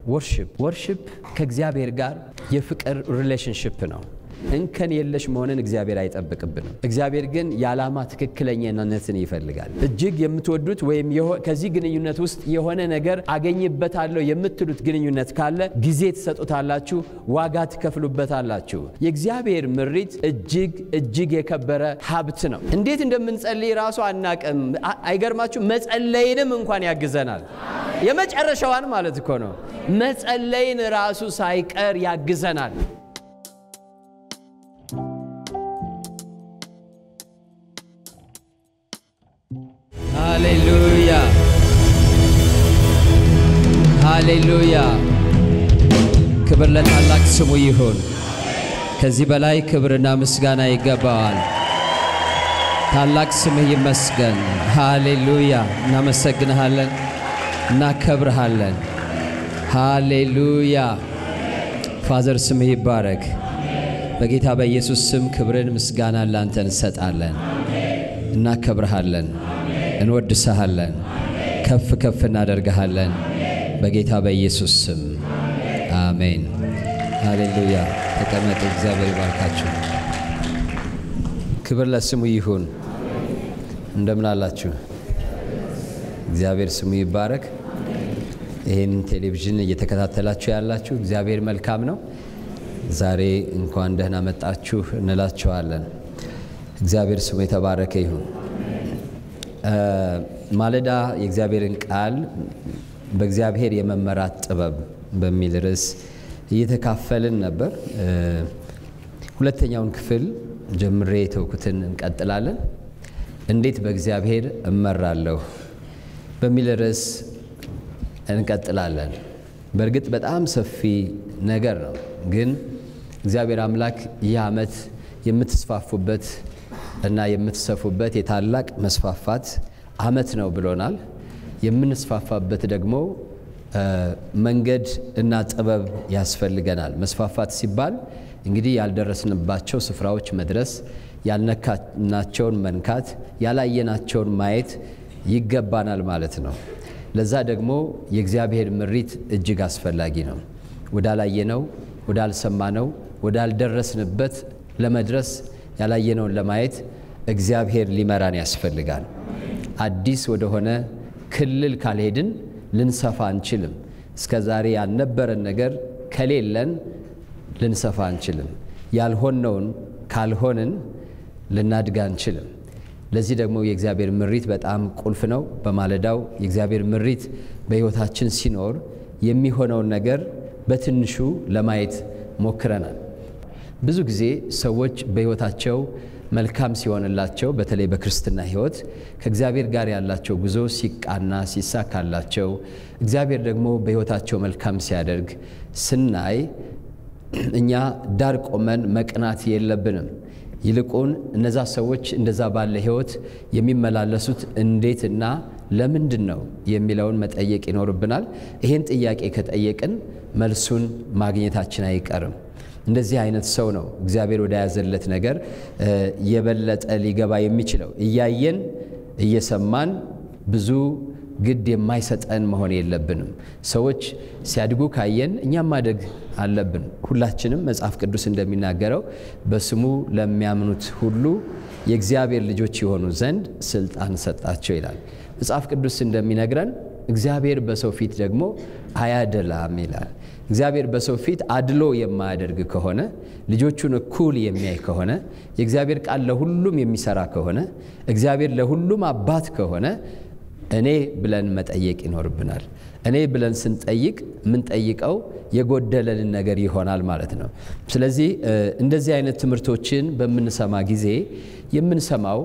ወርሽፕ ወርሽፕ ከእግዚአብሔር ጋር የፍቅር ሪሌሽንሽፕ ነው። እንከን የለሽ መሆንን እግዚአብሔር አይጠብቅብንም። እግዚአብሔር ግን የዓላማ ትክክለኛነትን ይፈልጋል። እጅግ የምትወዱት ወይም ከዚህ ግንኙነት ውስጥ የሆነ ነገር አገኝበታለሁ የምትሉት ግንኙነት ካለ ጊዜ ትሰጡታላችሁ፣ ዋጋ ትከፍሉበታላችሁ። የእግዚአብሔር ምሪት እጅግ እጅግ የከበረ ሀብት ነው። እንዴት እንደምንጸልይ ራሱ አናቅም። አይገርማችሁ? መጸለይንም እንኳን ያግዘናል። የመጨረሻዋን ማለት እኮ ነው። መጸለይን ራሱ ሳይቀር ያግዘናል። ሃሌሉያ ሃሌሉያ። ክብር ለታላቅ ስሙ ይሁን። ከዚህ በላይ ክብርና ምስጋና ይገባዋል። ታላቅ ስምህ ይመስገን። ሃሌሉያ። እናመሰግንሃለን፣ እናከብርሃለን። ሃሌሉያ። ፋዘር ስምህ ይባረክ። በጌታ በኢየሱስ ስም ክብርን ምስጋናን ላንተ እንሰጣለን፣ እናከብርሃለን እንወድሰሃለን ከፍ ከፍ እናደርግሃለን። በጌታ በኢየሱስ ስም አሜን። ሃሌሉያ። ተቀመጡ። እግዚአብሔር ይባርካችሁ። ክብር ለስሙ ይሁን። እንደምን አላችሁ? እግዚአብሔር ስሙ ይባረክ። ይህን ቴሌቪዥን እየተከታተላችሁ ያላችሁ እግዚአብሔር መልካም ነው። ዛሬ እንኳን ደህና መጣችሁ እንላችኋለን። እግዚአብሔር ስሙ የተባረከ ይሁን። ማለዳ የእግዚአብሔርን ቃል በእግዚአብሔር የመመራት ጥበብ በሚል ርዕስ እየተካፈልን ነበር። ሁለተኛውን ክፍል ጀምሬ የተውኩትን እንቀጥላለን። እንዴት በእግዚአብሔር እመራለሁ በሚል ርዕስ እንቀጥላለን። በእርግጥ በጣም ሰፊ ነገር ነው፣ ግን እግዚአብሔር አምላክ ይህ ዓመት የምትስፋፉበት እና የምትሰፉበት የታላቅ መስፋፋት ዓመት ነው ብሎናል። የምንስፋፋበት ደግሞ መንገድ እና ጥበብ ያስፈልገናል። መስፋፋት ሲባል እንግዲህ ያልደረስንባቸው ስፍራዎች መድረስ፣ ያልነካናቸውን መንካት፣ ያላየናቸውን ማየት ይገባናል ማለት ነው። ለዛ ደግሞ የእግዚአብሔር ምሪት እጅግ አስፈላጊ ነው። ወዳላየነው፣ ወዳልሰማነው፣ ወዳልደረስንበት ለመድረስ ያላየነውን ለማየት እግዚአብሔር ሊመራን ያስፈልጋል። አዲስ ወደሆነ ክልል ካልሄድን ልንሰፋ አንችልም። እስከ ዛሬ ያልነበረን ነገር ከሌለን ልንሰፋ አንችልም። ያልሆነውን ካልሆንን ልናድግ አንችልም። ለዚህ ደግሞ የእግዚአብሔር ምሪት በጣም ቁልፍ ነው። በማለዳው የእግዚአብሔር ምሪት በሕይወታችን ሲኖር የሚሆነውን ነገር በትንሹ ለማየት ሞክረናል። ብዙ ጊዜ ሰዎች በሕይወታቸው መልካም ሲሆንላቸው በተለይ በክርስትና ሕይወት ከእግዚአብሔር ጋር ያላቸው ጉዞ ሲቃና ሲሳካላቸው እግዚአብሔር ደግሞ በሕይወታቸው መልካም ሲያደርግ ስናይ እኛ ዳር ቆመን መቅናት የለብንም። ይልቁን እነዛ ሰዎች እንደዛ ባለ ሕይወት የሚመላለሱት እንዴትና ለምንድን ነው የሚለውን መጠየቅ ይኖርብናል። ይህን ጥያቄ ከጠየቅን መልሱን ማግኘታችን አይቀርም። እንደዚህ አይነት ሰው ነው እግዚአብሔር ወደ ያዘለት ነገር የበለጠ ሊገባ የሚችለው። እያየን እየሰማን ብዙ ግድ የማይሰጠን መሆን የለብንም። ሰዎች ሲያድጉ ካየን እኛም ማደግ አለብን። ሁላችንም መጽሐፍ ቅዱስ እንደሚናገረው በስሙ ለሚያምኑት ሁሉ የእግዚአብሔር ልጆች የሆኑ ዘንድ ስልጣን ሰጣቸው ይላል። መጽሐፍ ቅዱስ እንደሚነግረን እግዚአብሔር በሰው ፊት ደግሞ አያደላም ይላል። እግዚአብሔር በሰው ፊት አድሎ የማያደርግ ከሆነ ልጆቹን እኩል የሚያይ ከሆነ የእግዚአብሔር ቃል ለሁሉም የሚሰራ ከሆነ እግዚአብሔር ለሁሉም አባት ከሆነ እኔ ብለን መጠየቅ ይኖርብናል። እኔ ብለን ስንጠይቅ የምንጠይቀው የጎደለንን ነገር ይሆናል ማለት ነው። ስለዚህ እንደዚህ አይነት ትምህርቶችን በምንሰማ ጊዜ የምንሰማው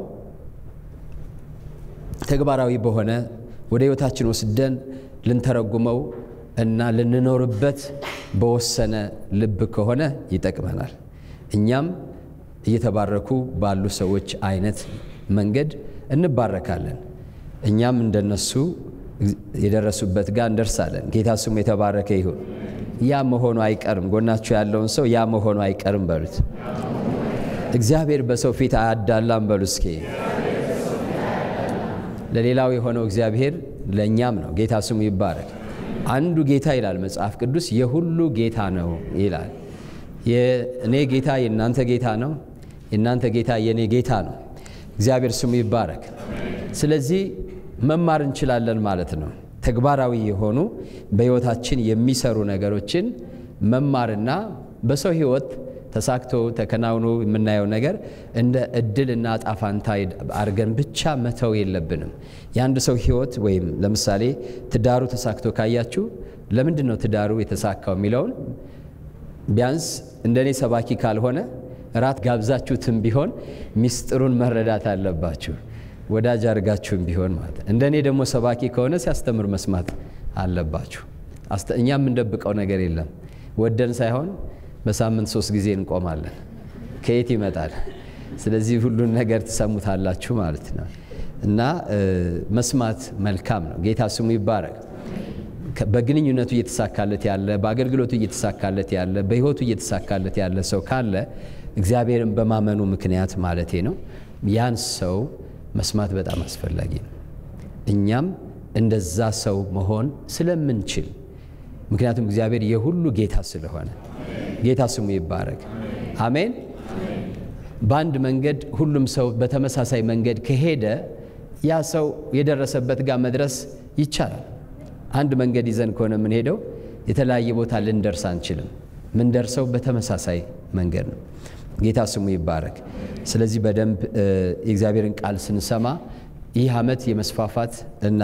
ተግባራዊ በሆነ ወደ ሕይወታችን ወስደን ልንተረጉመው እና ልንኖርበት በወሰነ ልብ ከሆነ ይጠቅመናል። እኛም እየተባረኩ ባሉ ሰዎች አይነት መንገድ እንባረካለን። እኛም እንደነሱ የደረሱበት ጋር እንደርሳለን። ጌታ ስሙ የተባረከ ይሁን። ያ መሆኑ አይቀርም። ጎናችሁ ያለውን ሰው ያ መሆኑ አይቀርም በሉት። እግዚአብሔር በሰው ፊት አያዳላም በሉ እስኪ። ለሌላው የሆነው እግዚአብሔር ለእኛም ነው። ጌታ ስሙ ይባረክ። አንዱ ጌታ ይላል መጽሐፍ ቅዱስ የሁሉ ጌታ ነው ይላል። የእኔ ጌታ የእናንተ ጌታ ነው፣ የእናንተ ጌታ የእኔ ጌታ ነው። እግዚአብሔር ስሙ ይባረክ። ስለዚህ መማር እንችላለን ማለት ነው። ተግባራዊ የሆኑ በሕይወታችን የሚሰሩ ነገሮችን መማርና በሰው ሕይወት ተሳክቶ ተከናውኖ የምናየው ነገር እንደ እድልና ጣፋንታ አድርገን ብቻ መተው የለብንም። የአንድ ሰው ሕይወት ወይም ለምሳሌ ትዳሩ ተሳክቶ ካያችሁ ለምንድን ነው ትዳሩ የተሳካው የሚለውን ቢያንስ እንደኔ ሰባኪ ካልሆነ ራት ጋብዛችሁትም ቢሆን ሚስጥሩን መረዳት አለባችሁ። ወዳጅ አድርጋችሁም ቢሆን ማለት እንደኔ ደግሞ ሰባኪ ከሆነ ሲያስተምር መስማት አለባችሁ። እኛ የምንደብቀው ነገር የለም። ወደን ሳይሆን በሳምንት ሶስት ጊዜ እንቆማለን። ከየት ይመጣል? ስለዚህ ሁሉን ነገር ትሰሙታላችሁ ማለት ነው እና መስማት መልካም ነው። ጌታ ስሙ ይባረክ። በግንኙነቱ እየተሳካለት ያለ፣ በአገልግሎቱ እየተሳካለት ያለ፣ በሕይወቱ እየተሳካለት ያለ ሰው ካለ እግዚአብሔርን በማመኑ ምክንያት ማለቴ ነው ያን ሰው መስማት በጣም አስፈላጊ ነው። እኛም እንደዛ ሰው መሆን ስለምንችል ምክንያቱም እግዚአብሔር የሁሉ ጌታ ስለሆነ ጌታ ስሙ ይባረክ። አሜን። በአንድ መንገድ ሁሉም ሰው በተመሳሳይ መንገድ ከሄደ ያ ሰው የደረሰበት ጋር መድረስ ይቻላል። አንድ መንገድ ይዘን ከሆነ የምንሄደው የተለያየ ቦታ ልንደርስ አንችልም። ምንደርሰው በተመሳሳይ መንገድ ነው። ጌታ ስሙ ይባረክ። ስለዚህ በደንብ የእግዚአብሔርን ቃል ስንሰማ ይህ ዓመት የመስፋፋት እና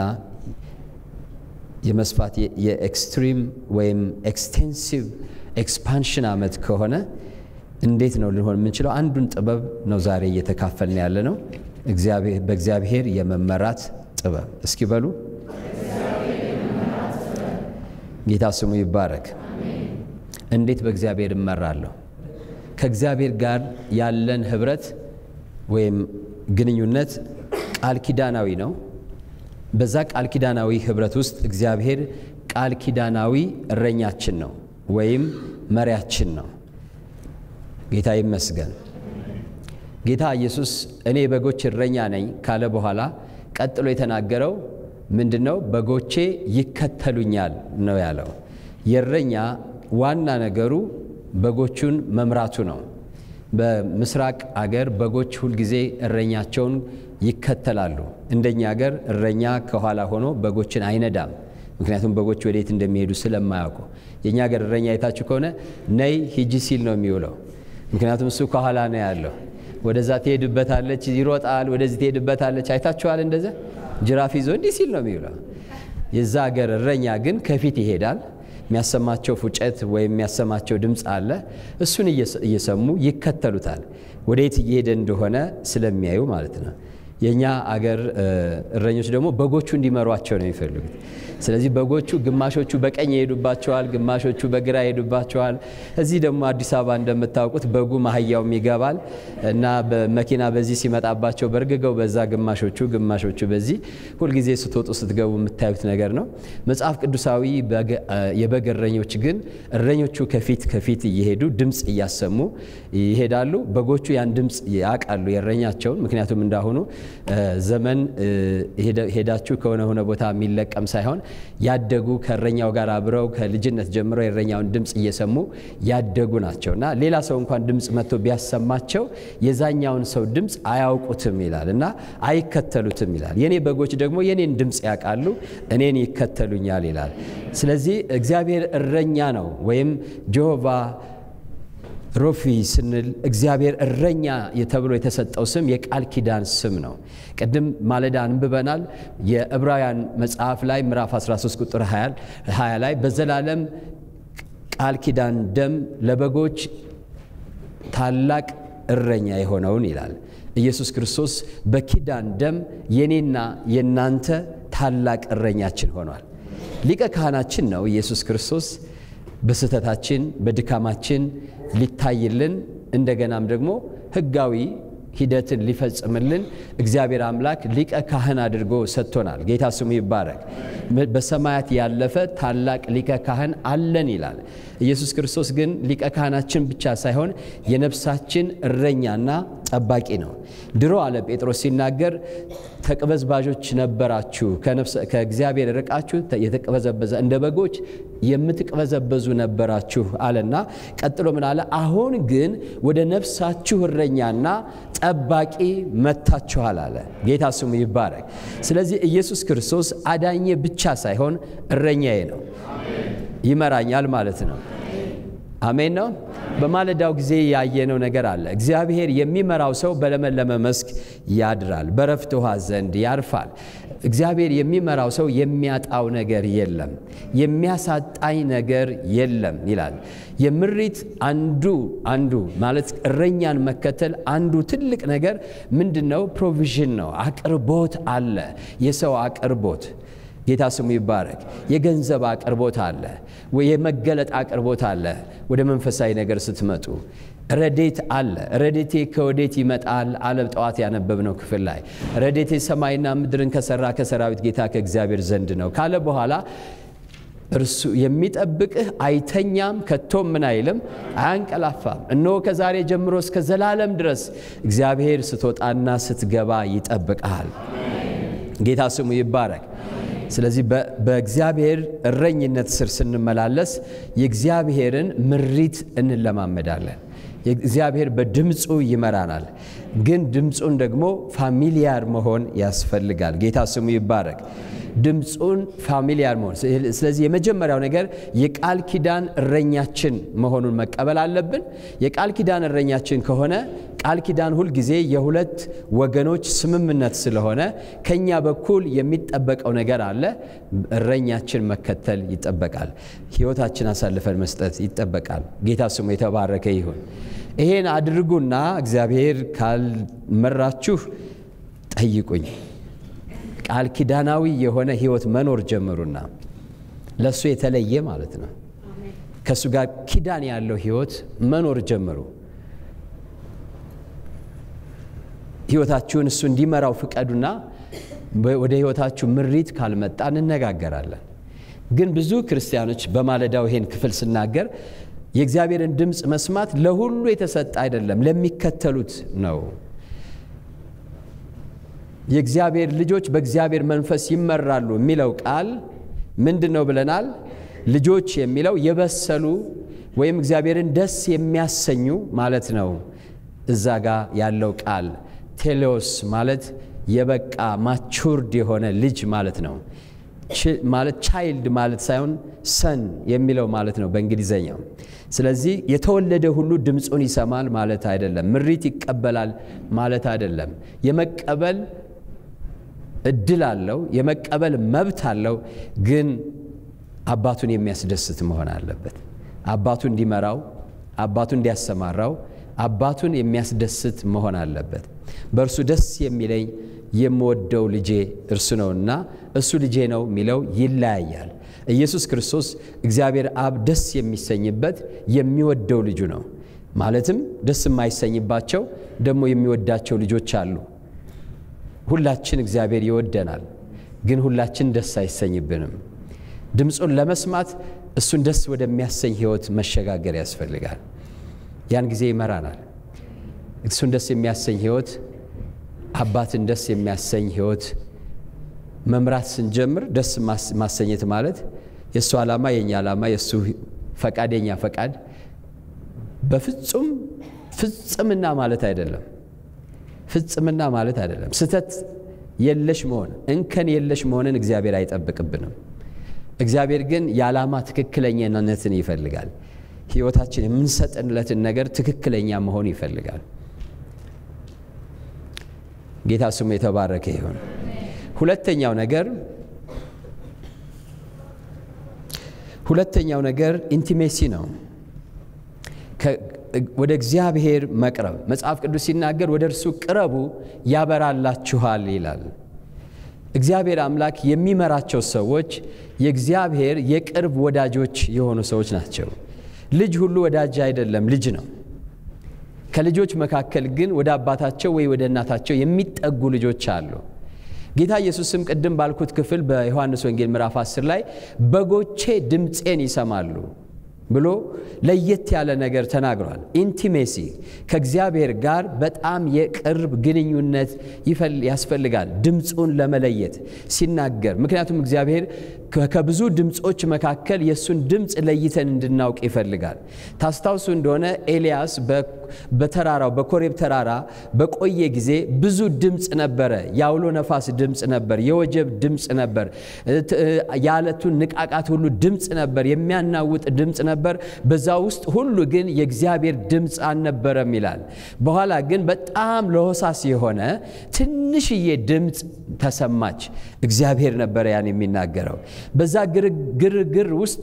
የመስፋት የኤክስትሪም ወይም ኤክስቴንሲቭ ኤክስፓንሽን ዓመት ከሆነ እንዴት ነው ልንሆን የምንችለው? አንዱን ጥበብ ነው ዛሬ እየተካፈልን ያለ ነው። በእግዚአብሔር የመመራት ጥበብ። እስኪ በሉ ጌታ ስሙ ይባረክ። እንዴት በእግዚአብሔር እመራለሁ? ከእግዚአብሔር ጋር ያለን ህብረት ወይም ግንኙነት ቃል ኪዳናዊ ነው። በዛ ቃል ኪዳናዊ ህብረት ውስጥ እግዚአብሔር ቃል ኪዳናዊ እረኛችን ነው ወይም መሪያችን ነው። ጌታ ይመስገን። ጌታ ኢየሱስ እኔ በጎች እረኛ ነኝ ካለ በኋላ ቀጥሎ የተናገረው ምንድን ነው? በጎቼ ይከተሉኛል ነው ያለው። የእረኛ ዋና ነገሩ በጎቹን መምራቱ ነው። በምስራቅ አገር በጎች ሁልጊዜ እረኛቸውን ይከተላሉ። እንደኛ አገር እረኛ ከኋላ ሆኖ በጎችን አይነዳም። ምክንያቱም በጎች ወዴት እንደሚሄዱ ስለማያውቁ። የእኛ አገር እረኛ አይታችሁ ከሆነ ነይ ሂጂ ሲል ነው የሚውለው። ምክንያቱም እሱ ከኋላ ነው ያለው። ወደዛ ትሄድበታለች፣ ይሮጣል። ወደዚህ ትሄድበታለች። አይታችኋል? እንደዛ ጅራፍ ይዞ እንዲህ ሲል ነው የሚውለው። የዛ አገር እረኛ ግን ከፊት ይሄዳል። የሚያሰማቸው ፉጨት ወይም የሚያሰማቸው ድምፅ አለ። እሱን እየሰሙ ይከተሉታል፣ ወዴት እየሄደ እንደሆነ ስለሚያዩ ማለት ነው። የእኛ አገር እረኞች ደግሞ በጎቹ እንዲመሯቸው ነው የሚፈልጉት። ስለዚህ በጎቹ ግማሾቹ በቀኝ ይሄዱባቸዋል፣ ግማሾቹ በግራ ይሄዱባቸዋል። እዚህ ደግሞ አዲስ አበባ እንደምታውቁት በጉ ማህያውም ይገባል እና በመኪና በዚህ ሲመጣባቸው በእርግገው በዛ ግማሾቹ ግማሾቹ በዚህ ሁልጊዜ ስትወጡ ስትገቡ የምታዩት ነገር ነው። መጽሐፍ ቅዱሳዊ የበግ እረኞች ግን እረኞቹ ከፊት ከፊት እየሄዱ ድምፅ እያሰሙ ይሄዳሉ። በጎቹ ያን ድምፅ ያውቃሉ የእረኛቸውን። ምክንያቱም እንዳሁኑ ዘመን ሄዳችሁ ከሆነ ሆነ ቦታ የሚለቀም ሳይሆን ያደጉ ከእረኛው ጋር አብረው ከልጅነት ጀምሮ የእረኛውን ድምፅ እየሰሙ ያደጉ ናቸው እና ሌላ ሰው እንኳን ድምፅ መጥቶ ቢያሰማቸው የዛኛውን ሰው ድምፅ አያውቁትም ይላል እና አይከተሉትም ይላል። የኔ በጎች ደግሞ የኔን ድምፅ ያውቃሉ፣ እኔን ይከተሉኛል ይላል። ስለዚህ እግዚአብሔር እረኛ ነው ወይም ጆሆቫ ሮፊ ስንል እግዚአብሔር እረኛ ተብሎ የተሰጠው ስም የቃል ኪዳን ስም ነው። ቅድም ማለዳ አንብበናል። የዕብራውያን መጽሐፍ ላይ ምዕራፍ 13 ቁጥር 20 ላይ በዘላለም ቃል ኪዳን ደም ለበጎች ታላቅ እረኛ የሆነውን ይላል። ኢየሱስ ክርስቶስ በኪዳን ደም የኔና የናንተ ታላቅ እረኛችን ሆኗል። ሊቀ ካህናችን ነው ኢየሱስ ክርስቶስ በስህተታችን በድካማችን ሊታይልን እንደገናም ደግሞ ሕጋዊ ሂደትን ሊፈጽምልን እግዚአብሔር አምላክ ሊቀ ካህን አድርጎ ሰጥቶናል። ጌታ ስሙ ይባረክ። በሰማያት ያለፈ ታላቅ ሊቀ ካህን አለን ይላል። ኢየሱስ ክርስቶስ ግን ሊቀ ካህናችን ብቻ ሳይሆን የነፍሳችን እረኛና ጠባቂ ነው። ድሮ አለ ጴጥሮስ ሲናገር ተቅበዝባዦች ነበራችሁ፣ ከእግዚአብሔር ርቃችሁ የተቅበዘበዘ እንደ በጎች የምትቅበዘበዙ ነበራችሁ አለና ቀጥሎ ምን አለ? አሁን ግን ወደ ነፍሳችሁ እረኛና ጠባቂ መጥታችኋል አለ። ጌታ ስሙ ይባረክ። ስለዚህ ኢየሱስ ክርስቶስ አዳኜ ብቻ ሳይሆን እረኛዬ ነው፣ ይመራኛል ማለት ነው። አሜን ነው። በማለዳው ጊዜ ያየነው ነገር አለ። እግዚአብሔር የሚመራው ሰው በለመለመ መስክ ያድራል፣ በረፍት ውሃ ዘንድ ያርፋል። እግዚአብሔር የሚመራው ሰው የሚያጣው ነገር የለም፣ የሚያሳጣኝ ነገር የለም ይላል። የምሪት አንዱ አንዱ ማለት እረኛን መከተል አንዱ ትልቅ ነገር ምንድን ነው? ፕሮቪዥን ነው። አቅርቦት አለ፣ የሰው አቅርቦት ጌታ ስሙ ይባረክ። የገንዘብ አቅርቦት አለ፣ የመገለጥ አቅርቦት አለ። ወደ መንፈሳዊ ነገር ስትመጡ ረዴት አለ። ረዴቴ ከወዴት ይመጣል አለ ጠዋት ያነበብነው ክፍል ላይ ረዴቴ ሰማይና ምድርን ከሰራ ከሰራዊት ጌታ ከእግዚአብሔር ዘንድ ነው ካለ በኋላ እርሱ የሚጠብቅህ አይተኛም፣ ከቶም ምን አይልም፣ አያንቀላፋም። እነሆ ከዛሬ ጀምሮ እስከ ዘላለም ድረስ እግዚአብሔር ስትወጣና ስትገባ ይጠብቅሃል። ጌታ ስሙ ይባረክ። ስለዚህ በእግዚአብሔር እረኝነት ስር ስንመላለስ የእግዚአብሔርን ምሪት እንለማመዳለን። እግዚአብሔር በድምፁ ይመራናል። ግን ድምፁን ደግሞ ፋሚሊያር መሆን ያስፈልጋል። ጌታ ስሙ ይባረክ። ድምፁን ፋሚሊያር መሆን። ስለዚህ የመጀመሪያው ነገር የቃል ኪዳን እረኛችን መሆኑን መቀበል አለብን። የቃል ኪዳን እረኛችን ከሆነ ቃል ኪዳን ሁልጊዜ የሁለት ወገኖች ስምምነት ስለሆነ ከኛ በኩል የሚጠበቀው ነገር አለ። እረኛችን መከተል ይጠበቃል። ሕይወታችን አሳልፈን መስጠት ይጠበቃል። ጌታ ስሙ የተባረከ ይሁን። ይሄን አድርጉና እግዚአብሔር ካልመራችሁ ጠይቁኝ። ቃል ኪዳናዊ የሆነ ሕይወት መኖር ጀምሩና ለእሱ የተለየ ማለት ነው። ከእሱ ጋር ኪዳን ያለው ሕይወት መኖር ጀምሩ። ሕይወታችሁን እሱ እንዲመራው ፍቀዱና ወደ ሕይወታችሁ ምሪት ካልመጣ እንነጋገራለን። ግን ብዙ ክርስቲያኖች በማለዳው ይሄን ክፍል ስናገር የእግዚአብሔርን ድምፅ መስማት ለሁሉ የተሰጠ አይደለም፣ ለሚከተሉት ነው። የእግዚአብሔር ልጆች በእግዚአብሔር መንፈስ ይመራሉ የሚለው ቃል ምንድን ነው ብለናል? ልጆች የሚለው የበሰሉ ወይም እግዚአብሔርን ደስ የሚያሰኙ ማለት ነው። እዛ ጋ ያለው ቃል ቴሌዎስ ማለት የበቃ ማቹርድ የሆነ ልጅ ማለት ነው። ማለት ቻይልድ ማለት ሳይሆን ሰን የሚለው ማለት ነው በእንግሊዘኛው። ስለዚህ የተወለደ ሁሉ ድምፁን ይሰማል ማለት አይደለም። ምሪት ይቀበላል ማለት አይደለም። የመቀበል እድል አለው፣ የመቀበል መብት አለው። ግን አባቱን የሚያስደስት መሆን አለበት። አባቱ እንዲመራው፣ አባቱ እንዲያሰማራው፣ አባቱን የሚያስደስት መሆን አለበት። በእርሱ ደስ የሚለኝ የምወደው ልጄ እርሱ ነውና እሱ ልጄ ነው የሚለው ይለያያል። ኢየሱስ ክርስቶስ እግዚአብሔር አብ ደስ የሚሰኝበት የሚወደው ልጁ ነው። ማለትም ደስ የማይሰኝባቸው ደግሞ የሚወዳቸው ልጆች አሉ። ሁላችን እግዚአብሔር ይወደናል፣ ግን ሁላችን ደስ አይሰኝብንም። ድምፁን ለመስማት እሱን ደስ ወደሚያሰኝ ሕይወት መሸጋገር ያስፈልጋል። ያን ጊዜ ይመራናል። እሱን ደስ የሚያሰኝ ሕይወት አባትን ደስ የሚያሰኝ ሕይወት መምራት ስንጀምር ደስ ማሰኘት ማለት የእሱ ዓላማ የእኛ ዓላማ፣ የእሱ ፈቃድ የእኛ ፈቃድ በፍጹም ፍጽምና ማለት አይደለም። ፍጽምና ማለት አይደለም። ስተት የለሽ መሆን እንከን የለሽ መሆንን እግዚአብሔር አይጠብቅብንም። እግዚአብሔር ግን የዓላማ ትክክለኛነትን ይፈልጋል። ሕይወታችን የምንሰጥንለትን ነገር ትክክለኛ መሆን ይፈልጋል። ጌታ ስሙ የተባረከ ይሁን። ሁለተኛው ነገር ሁለተኛው ነገር ኢንቲሜሲ ነው። ወደ እግዚአብሔር መቅረብ መጽሐፍ ቅዱስ ሲናገር ወደ እርሱ ቅረቡ ያበራላችኋል ይላል። እግዚአብሔር አምላክ የሚመራቸው ሰዎች የእግዚአብሔር የቅርብ ወዳጆች የሆኑ ሰዎች ናቸው። ልጅ ሁሉ ወዳጅ አይደለም፣ ልጅ ነው። ከልጆች መካከል ግን ወደ አባታቸው ወይ ወደ እናታቸው የሚጠጉ ልጆች አሉ። ጌታ ኢየሱስም ቅድም ባልኩት ክፍል በዮሐንስ ወንጌል ምዕራፍ 10 ላይ በጎቼ ድምፄን ይሰማሉ ብሎ ለየት ያለ ነገር ተናግሯል። ኢንቲሜሲ ከእግዚአብሔር ጋር በጣም የቅርብ ግንኙነት ያስፈልጋል፣ ድምፁን ለመለየት ሲናገር። ምክንያቱም እግዚአብሔር ከብዙ ድምፆች መካከል የእሱን ድምፅ ለይተን እንድናውቅ ይፈልጋል። ታስታውሱ እንደሆነ ኤልያስ በተራራው በኮሬብ ተራራ በቆየ ጊዜ ብዙ ድምፅ ነበረ። የአውሎ ነፋስ ድምፅ ነበር፣ የወጀብ ድምፅ ነበር፣ የዓለቱን ንቃቃት ሁሉ ድምፅ ነበር፣ የሚያናውጥ ድምፅ ነበር። በዛ ውስጥ ሁሉ ግን የእግዚአብሔር ድምፅ አልነበረም ይላል። በኋላ ግን በጣም ለሆሳስ የሆነ ትንሽዬ ድምፅ ተሰማች። እግዚአብሔር ነበረ ያን የሚናገረው። በዛ ግርግር ውስጥ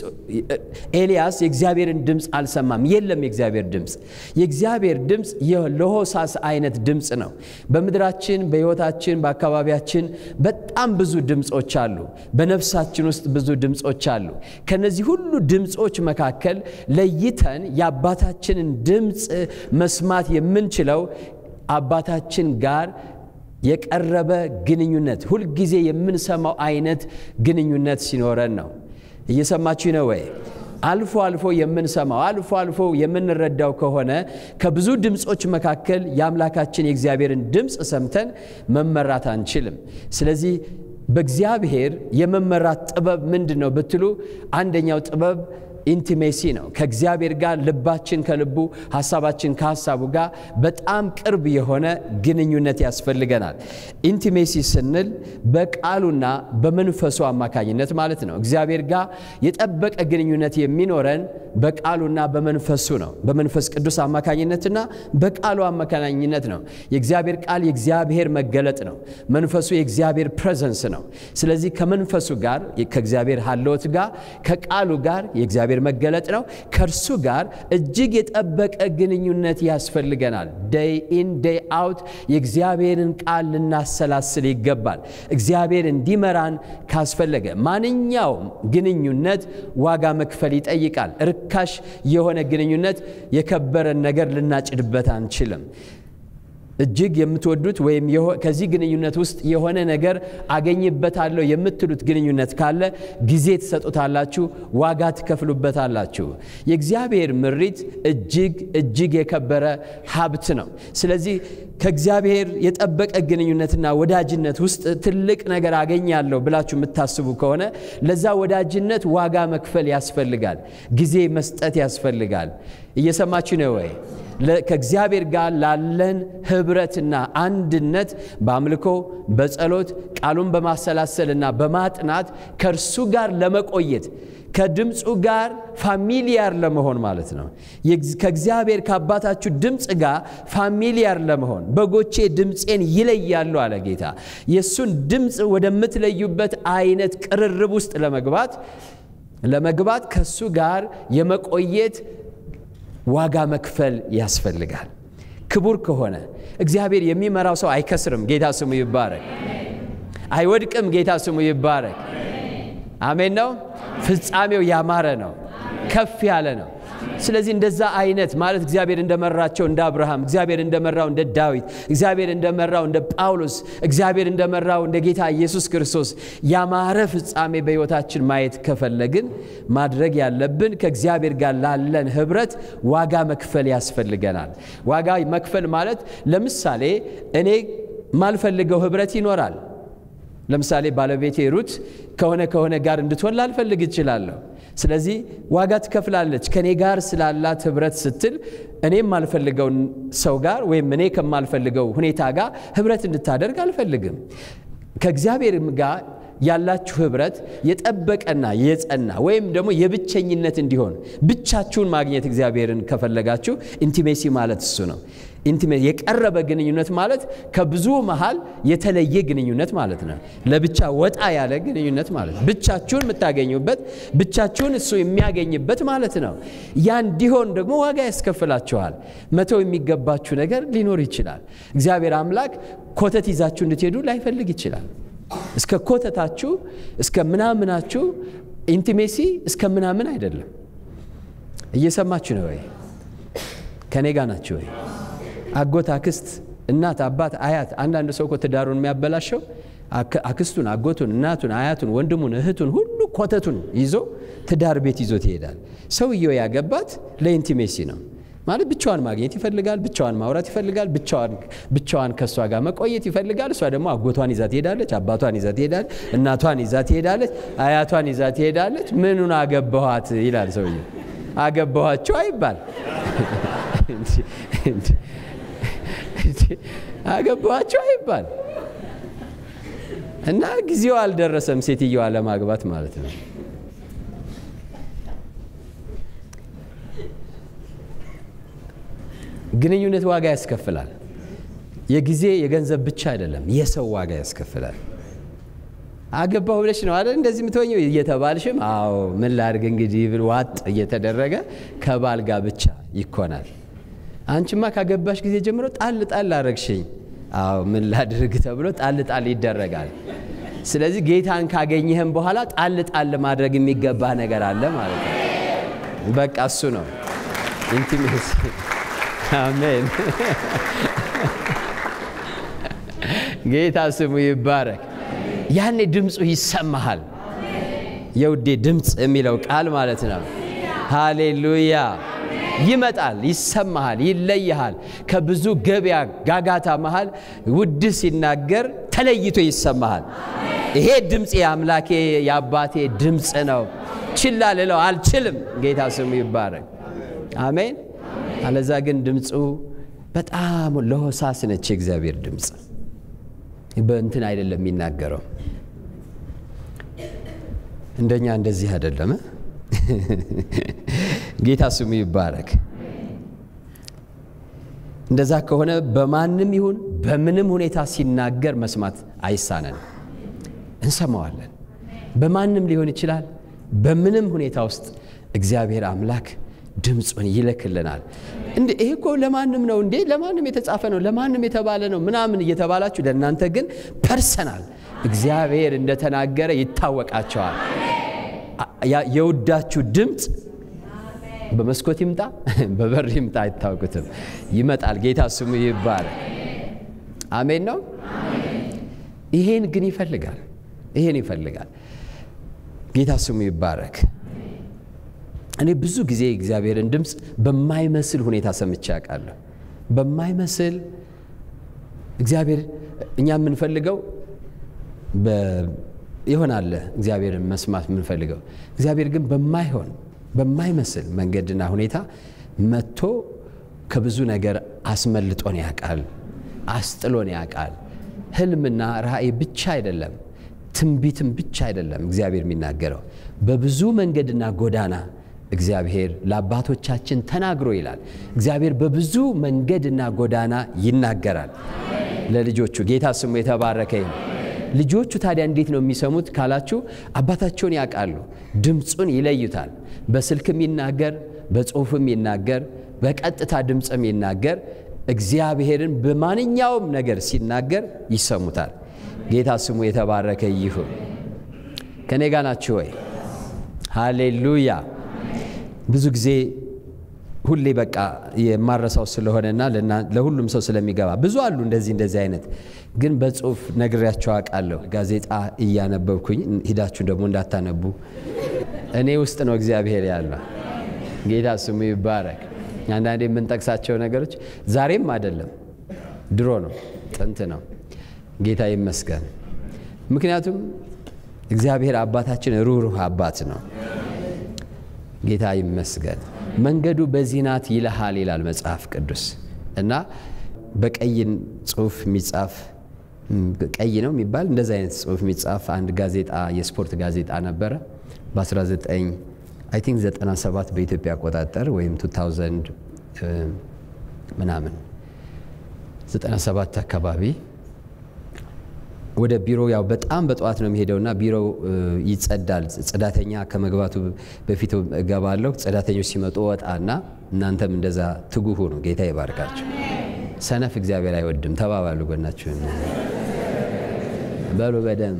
ኤልያስ የእግዚአብሔርን ድምፅ አልሰማም። የለም የእግዚአብሔር ድምፅ የእግዚአብሔር ድምፅ የለሆሳስ አይነት ድምፅ ነው። በምድራችን፣ በሕይወታችን፣ በአካባቢያችን በጣም ብዙ ድምፆች አሉ። በነፍሳችን ውስጥ ብዙ ድምፆች አሉ። ከነዚህ ሁሉ ድምፆች መካከል ለይተን የአባታችንን ድምፅ መስማት የምንችለው አባታችን ጋር የቀረበ ግንኙነት ሁልጊዜ የምንሰማው አይነት ግንኙነት ሲኖረን ነው። እየሰማችሁ ነው ወይ? አልፎ አልፎ የምንሰማው አልፎ አልፎ የምንረዳው ከሆነ ከብዙ ድምፆች መካከል የአምላካችን የእግዚአብሔርን ድምፅ ሰምተን መመራት አንችልም። ስለዚህ በእግዚአብሔር የመመራት ጥበብ ምንድን ነው ብትሉ አንደኛው ጥበብ ኢንቲሜሲ ነው። ከእግዚአብሔር ጋር ልባችን ከልቡ ሀሳባችን ከሀሳቡ ጋር በጣም ቅርብ የሆነ ግንኙነት ያስፈልገናል። ኢንቲሜሲ ስንል በቃሉና በመንፈሱ አማካኝነት ማለት ነው። እግዚአብሔር ጋር የጠበቀ ግንኙነት የሚኖረን በቃሉና በመንፈሱ ነው። በመንፈስ ቅዱስ አማካኝነትና በቃሉ አማካኝነት ነው። የእግዚአብሔር ቃል የእግዚአብሔር መገለጥ ነው። መንፈሱ የእግዚአብሔር ፕሬዘንስ ነው። ስለዚህ ከመንፈሱ ጋር ከእግዚአብሔር ሀለወት ጋር ከቃሉ ጋር የእግዚአብሔር መገለጥ ነው። ከእርሱ ጋር እጅግ የጠበቀ ግንኙነት ያስፈልገናል። ደይ ኢን ደይ አውት የእግዚአብሔርን ቃል ልናሰላስል ይገባል። እግዚአብሔር እንዲመራን ካስፈለገ ማንኛውም ግንኙነት ዋጋ መክፈል ይጠይቃል። ርካሽ የሆነ ግንኙነት የከበረን ነገር ልናጭድበት አንችልም። እጅግ የምትወዱት ወይም ከዚህ ግንኙነት ውስጥ የሆነ ነገር አገኝበታለሁ የምትሉት ግንኙነት ካለ ጊዜ ትሰጡታላችሁ፣ ዋጋ ትከፍሉበታላችሁ። የእግዚአብሔር ምሪት እጅግ እጅግ የከበረ ሀብት ነው። ስለዚህ ከእግዚአብሔር የጠበቀ ግንኙነትና ወዳጅነት ውስጥ ትልቅ ነገር አገኛለሁ ብላችሁ የምታስቡ ከሆነ ለዛ ወዳጅነት ዋጋ መክፈል ያስፈልጋል፣ ጊዜ መስጠት ያስፈልጋል። እየሰማችሁ ነው ወይ? ከእግዚአብሔር ጋር ላለን ህብረትና አንድነት በአምልኮ በጸሎት ቃሉን በማሰላሰልና በማጥናት ከእርሱ ጋር ለመቆየት ከድምፁ ጋር ፋሚሊያር ለመሆን ማለት ነው። ከእግዚአብሔር ከአባታችሁ ድምፅ ጋር ፋሚሊያር ለመሆን በጎቼ ድምፄን ይለያሉ አለ ጌታ። የእሱን ድምፅ ወደምትለዩበት አይነት ቅርርብ ውስጥ ለመግባት ለመግባት ከእሱ ጋር የመቆየት ዋጋ መክፈል ያስፈልጋል። ክቡር ከሆነ እግዚአብሔር የሚመራው ሰው አይከስርም። ጌታ ስሙ ይባረክ። አይወድቅም። ጌታ ስሙ ይባረክ። አሜን ነው። ፍጻሜው ያማረ ነው፣ ከፍ ያለ ነው። ስለዚህ እንደዛ አይነት ማለት እግዚአብሔር እንደመራቸው እንደ አብርሃም፣ እግዚአብሔር እንደመራው እንደ ዳዊት፣ እግዚአብሔር እንደመራው እንደ ጳውሎስ፣ እግዚአብሔር እንደመራው እንደ ጌታ ኢየሱስ ክርስቶስ ያማረ ፍጻሜ በሕይወታችን ማየት ከፈለግን ማድረግ ያለብን ከእግዚአብሔር ጋር ላለን ህብረት ዋጋ መክፈል ያስፈልገናል። ዋጋ መክፈል ማለት ለምሳሌ እኔ ማልፈልገው ህብረት ይኖራል። ለምሳሌ ባለቤቴ ሩት ከሆነ ከሆነ ጋር እንድትሆን ላልፈልግ እችላለሁ። ስለዚህ ዋጋ ትከፍላለች። ከእኔ ጋር ስላላት ህብረት ስትል እኔ የማልፈልገውን ሰው ጋር ወይም እኔ ከማልፈልገው ሁኔታ ጋር ህብረት እንድታደርግ አልፈልግም። ከእግዚአብሔርም ጋር ያላችሁ ህብረት የጠበቀና የጸና ወይም ደግሞ የብቸኝነት እንዲሆን ብቻችሁን ማግኘት እግዚአብሔርን ከፈለጋችሁ ኢንቲሜሲ ማለት እሱ ነው። የቀረበ ግንኙነት ማለት ከብዙ መሃል የተለየ ግንኙነት ማለት ነው። ለብቻ ወጣ ያለ ግንኙነት ማለት ነው። ብቻችሁን የምታገኙበት ብቻችሁን እሱ የሚያገኝበት ማለት ነው። ያ እንዲሆን ደግሞ ዋጋ ያስከፍላችኋል። መተው የሚገባችሁ ነገር ሊኖር ይችላል። እግዚአብሔር አምላክ ኮተት ይዛችሁ እንድትሄዱ ላይፈልግ ይችላል። እስከ ኮተታችሁ እስከ ምናምናችሁ ኢንቲሜሲ እስከ ምናምን አይደለም። እየሰማችሁ ነው ወይ? ከኔ ጋር ናችሁ ወይ? አጎት፣ አክስት፣ እናት፣ አባት፣ አያት። አንዳንድ ሰው እኮ ትዳሩን የሚያበላሸው አክስቱን፣ አጎቱን፣ እናቱን፣ አያቱን፣ ወንድሙን፣ እህቱን ሁሉ ኮተቱን ይዞ ትዳር ቤት ይዞት ይሄዳል። ሰውየው ያገባት ለኢንቲሜሲ ነው ማለት ብቻዋን ማግኘት ይፈልጋል፣ ብቻዋን ማውራት ይፈልጋል፣ ብቻዋን ከእሷ ጋር መቆየት ይፈልጋል። እሷ ደግሞ አጎቷን ይዛ ትሄዳለች፣ አባቷን ይዛ ትሄዳለች፣ እናቷን ይዛ ትሄዳለች፣ አያቷን ይዛ ትሄዳለች። ምኑን አገባኋት ይላል ሰውየው። አገባኋቸው አይባል አገባኋቸው አይባል እና ጊዜው አልደረሰም ሴትየዋ ለማግባት ማለት ነው። ግንኙነት ዋጋ ያስከፍላል። የጊዜ የገንዘብ ብቻ አይደለም፣ የሰው ዋጋ ያስከፍላል። አገባሁ ብለሽ ነው አይደል እንደዚህ የምትወኘው እየተባልሽም፣ አዎ ምን ላድርግ እንግዲህ ብል ዋጥ እየተደረገ ከባል ጋር ብቻ ይኮናል። አንቺማ ካገባሽ ጊዜ ጀምሮ ጣል ጣል አረግሽኝ፣ አዎ ምን ላድርግ ተብሎ ጣል ጣል ይደረጋል። ስለዚህ ጌታን ካገኘህም በኋላ ጣል ጣል ማድረግ የሚገባ ነገር አለ ማለት ነው። በቃ እሱ ነው ኢንቲሜሲ። አሜን። ጌታ ስሙ ይባረክ። ያኔ ድምፁ ይሰማሃል። የውዴ ድምፅ የሚለው ቃል ማለት ነው። ሃሌሉያ። ይመጣል፣ ይሰማሃል፣ ይለይሃል። ከብዙ ገበያ ጋጋታ መሃል ውድ ሲናገር ተለይቶ ይሰማሃል። ይሄ ድምፅ የአምላኬ የአባቴ ድምፅ ነው፣ ችላ ልለው አልችልም። ጌታ ስሙ ይባረክ። አሜን። አለዛ ግን ድምፁ በጣም ለሆሳስ ነች። የእግዚአብሔር ድምፅ በእንትን አይደለም የሚናገረው፣ እንደኛ እንደዚህ አይደለም። ጌታ ስሙ ይባረክ። እንደዛ ከሆነ በማንም ይሁን በምንም ሁኔታ ሲናገር መስማት አይሳነን፣ እንሰማዋለን። በማንም ሊሆን ይችላል። በምንም ሁኔታ ውስጥ እግዚአብሔር አምላክ ድምፁን ይልክልናል። እንዴ ይሄ እኮ ለማንም ነው እንዴ ለማንም የተጻፈ ነው ለማንም የተባለ ነው ምናምን እየተባላችሁ ለእናንተ ግን ፐርሰናል እግዚአብሔር እንደተናገረ ይታወቃቸዋል። የውዳችሁ ድምፅ በመስኮት ይምጣ በበር ይምጣ አይታወቁትም፣ ይመጣል። ጌታ ስሙ ይባረክ። አሜን ነው። ይሄን ግን ይፈልጋል። ይሄን ይፈልጋል። ጌታ ስሙ ይባረክ። እኔ ብዙ ጊዜ እግዚአብሔርን ድምፅ በማይመስል ሁኔታ ሰምቼ ያውቃለሁ። በማይመስል እግዚአብሔር እኛ የምንፈልገው ይሆናል እግዚአብሔርን መስማት የምንፈልገው እግዚአብሔር ግን በማይሆን በማይመስል መንገድና ሁኔታ መጥቶ ከብዙ ነገር አስመልጦን ያውቃል፣ አስጥሎን ያውቃል። ህልምና ራእይ ብቻ አይደለም፣ ትንቢትም ብቻ አይደለም እግዚአብሔር የሚናገረው በብዙ መንገድና ጎዳና እግዚአብሔር ለአባቶቻችን ተናግሮ ይላል። እግዚአብሔር በብዙ መንገድና ጎዳና ይናገራል ለልጆቹ። ጌታ ስሙ የተባረከ ይሁን። ልጆቹ ታዲያ እንዴት ነው የሚሰሙት ካላችሁ፣ አባታቸውን ያውቃሉ፣ ድምፁን ይለዩታል። በስልክም ይናገር፣ በጽሁፍም ይናገር፣ በቀጥታ ድምፅም ይናገር። እግዚአብሔርን በማንኛውም ነገር ሲናገር ይሰሙታል። ጌታ ስሙ የተባረከ ይሁን። ከኔ ጋ ናችሁ ወይ? ሃሌሉያ። ብዙ ጊዜ ሁሌ በቃ የማረሳው ስለሆነና ለሁሉም ሰው ስለሚገባ ብዙ አሉ እንደዚህ እንደዚህ አይነት ግን በጽሁፍ ነግሬያቸው አውቃለሁ። ጋዜጣ እያነበብኩኝ ሂዳችሁ ደግሞ እንዳታነቡ እኔ ውስጥ ነው እግዚአብሔር ያለ። ጌታ ስሙ ይባረክ። አንዳንዴ የምንጠቅሳቸው ነገሮች ዛሬም አይደለም ድሮ ነው፣ ጥንት ነው። ጌታ ይመስገን። ምክንያቱም እግዚአብሔር አባታችን ሩህሩህ አባት ነው። ጌታ ይመስገን። መንገዱ በዚህ ናት ይልሃል ይላል መጽሐፍ ቅዱስ እና በቀይ ጽሁፍ የሚጻፍ ቀይ ነው የሚባል እንደዚህ አይነት ጽሁፍ የሚጻፍ አንድ ጋዜጣ የስፖርት ጋዜጣ ነበረ በ19 አይ ቲንክ 97 በኢትዮጵያ አቆጣጠር ወይም 2000 ምናምን 97 አካባቢ ወደ ቢሮ ያው በጣም በጠዋት ነው የሚሄደውና ቢሮው ይጸዳል። ጽዳተኛ ከመግባቱ በፊት እገባለሁ። ጽዳተኞች ሲመጡ ወጣና እናንተም እንደዛ ትጉ ሁኑ። ጌታ ይባርካችሁ። ሰነፍ እግዚአብሔር አይወድም። ተባባሉ ጎናችሁን በሉ በደንብ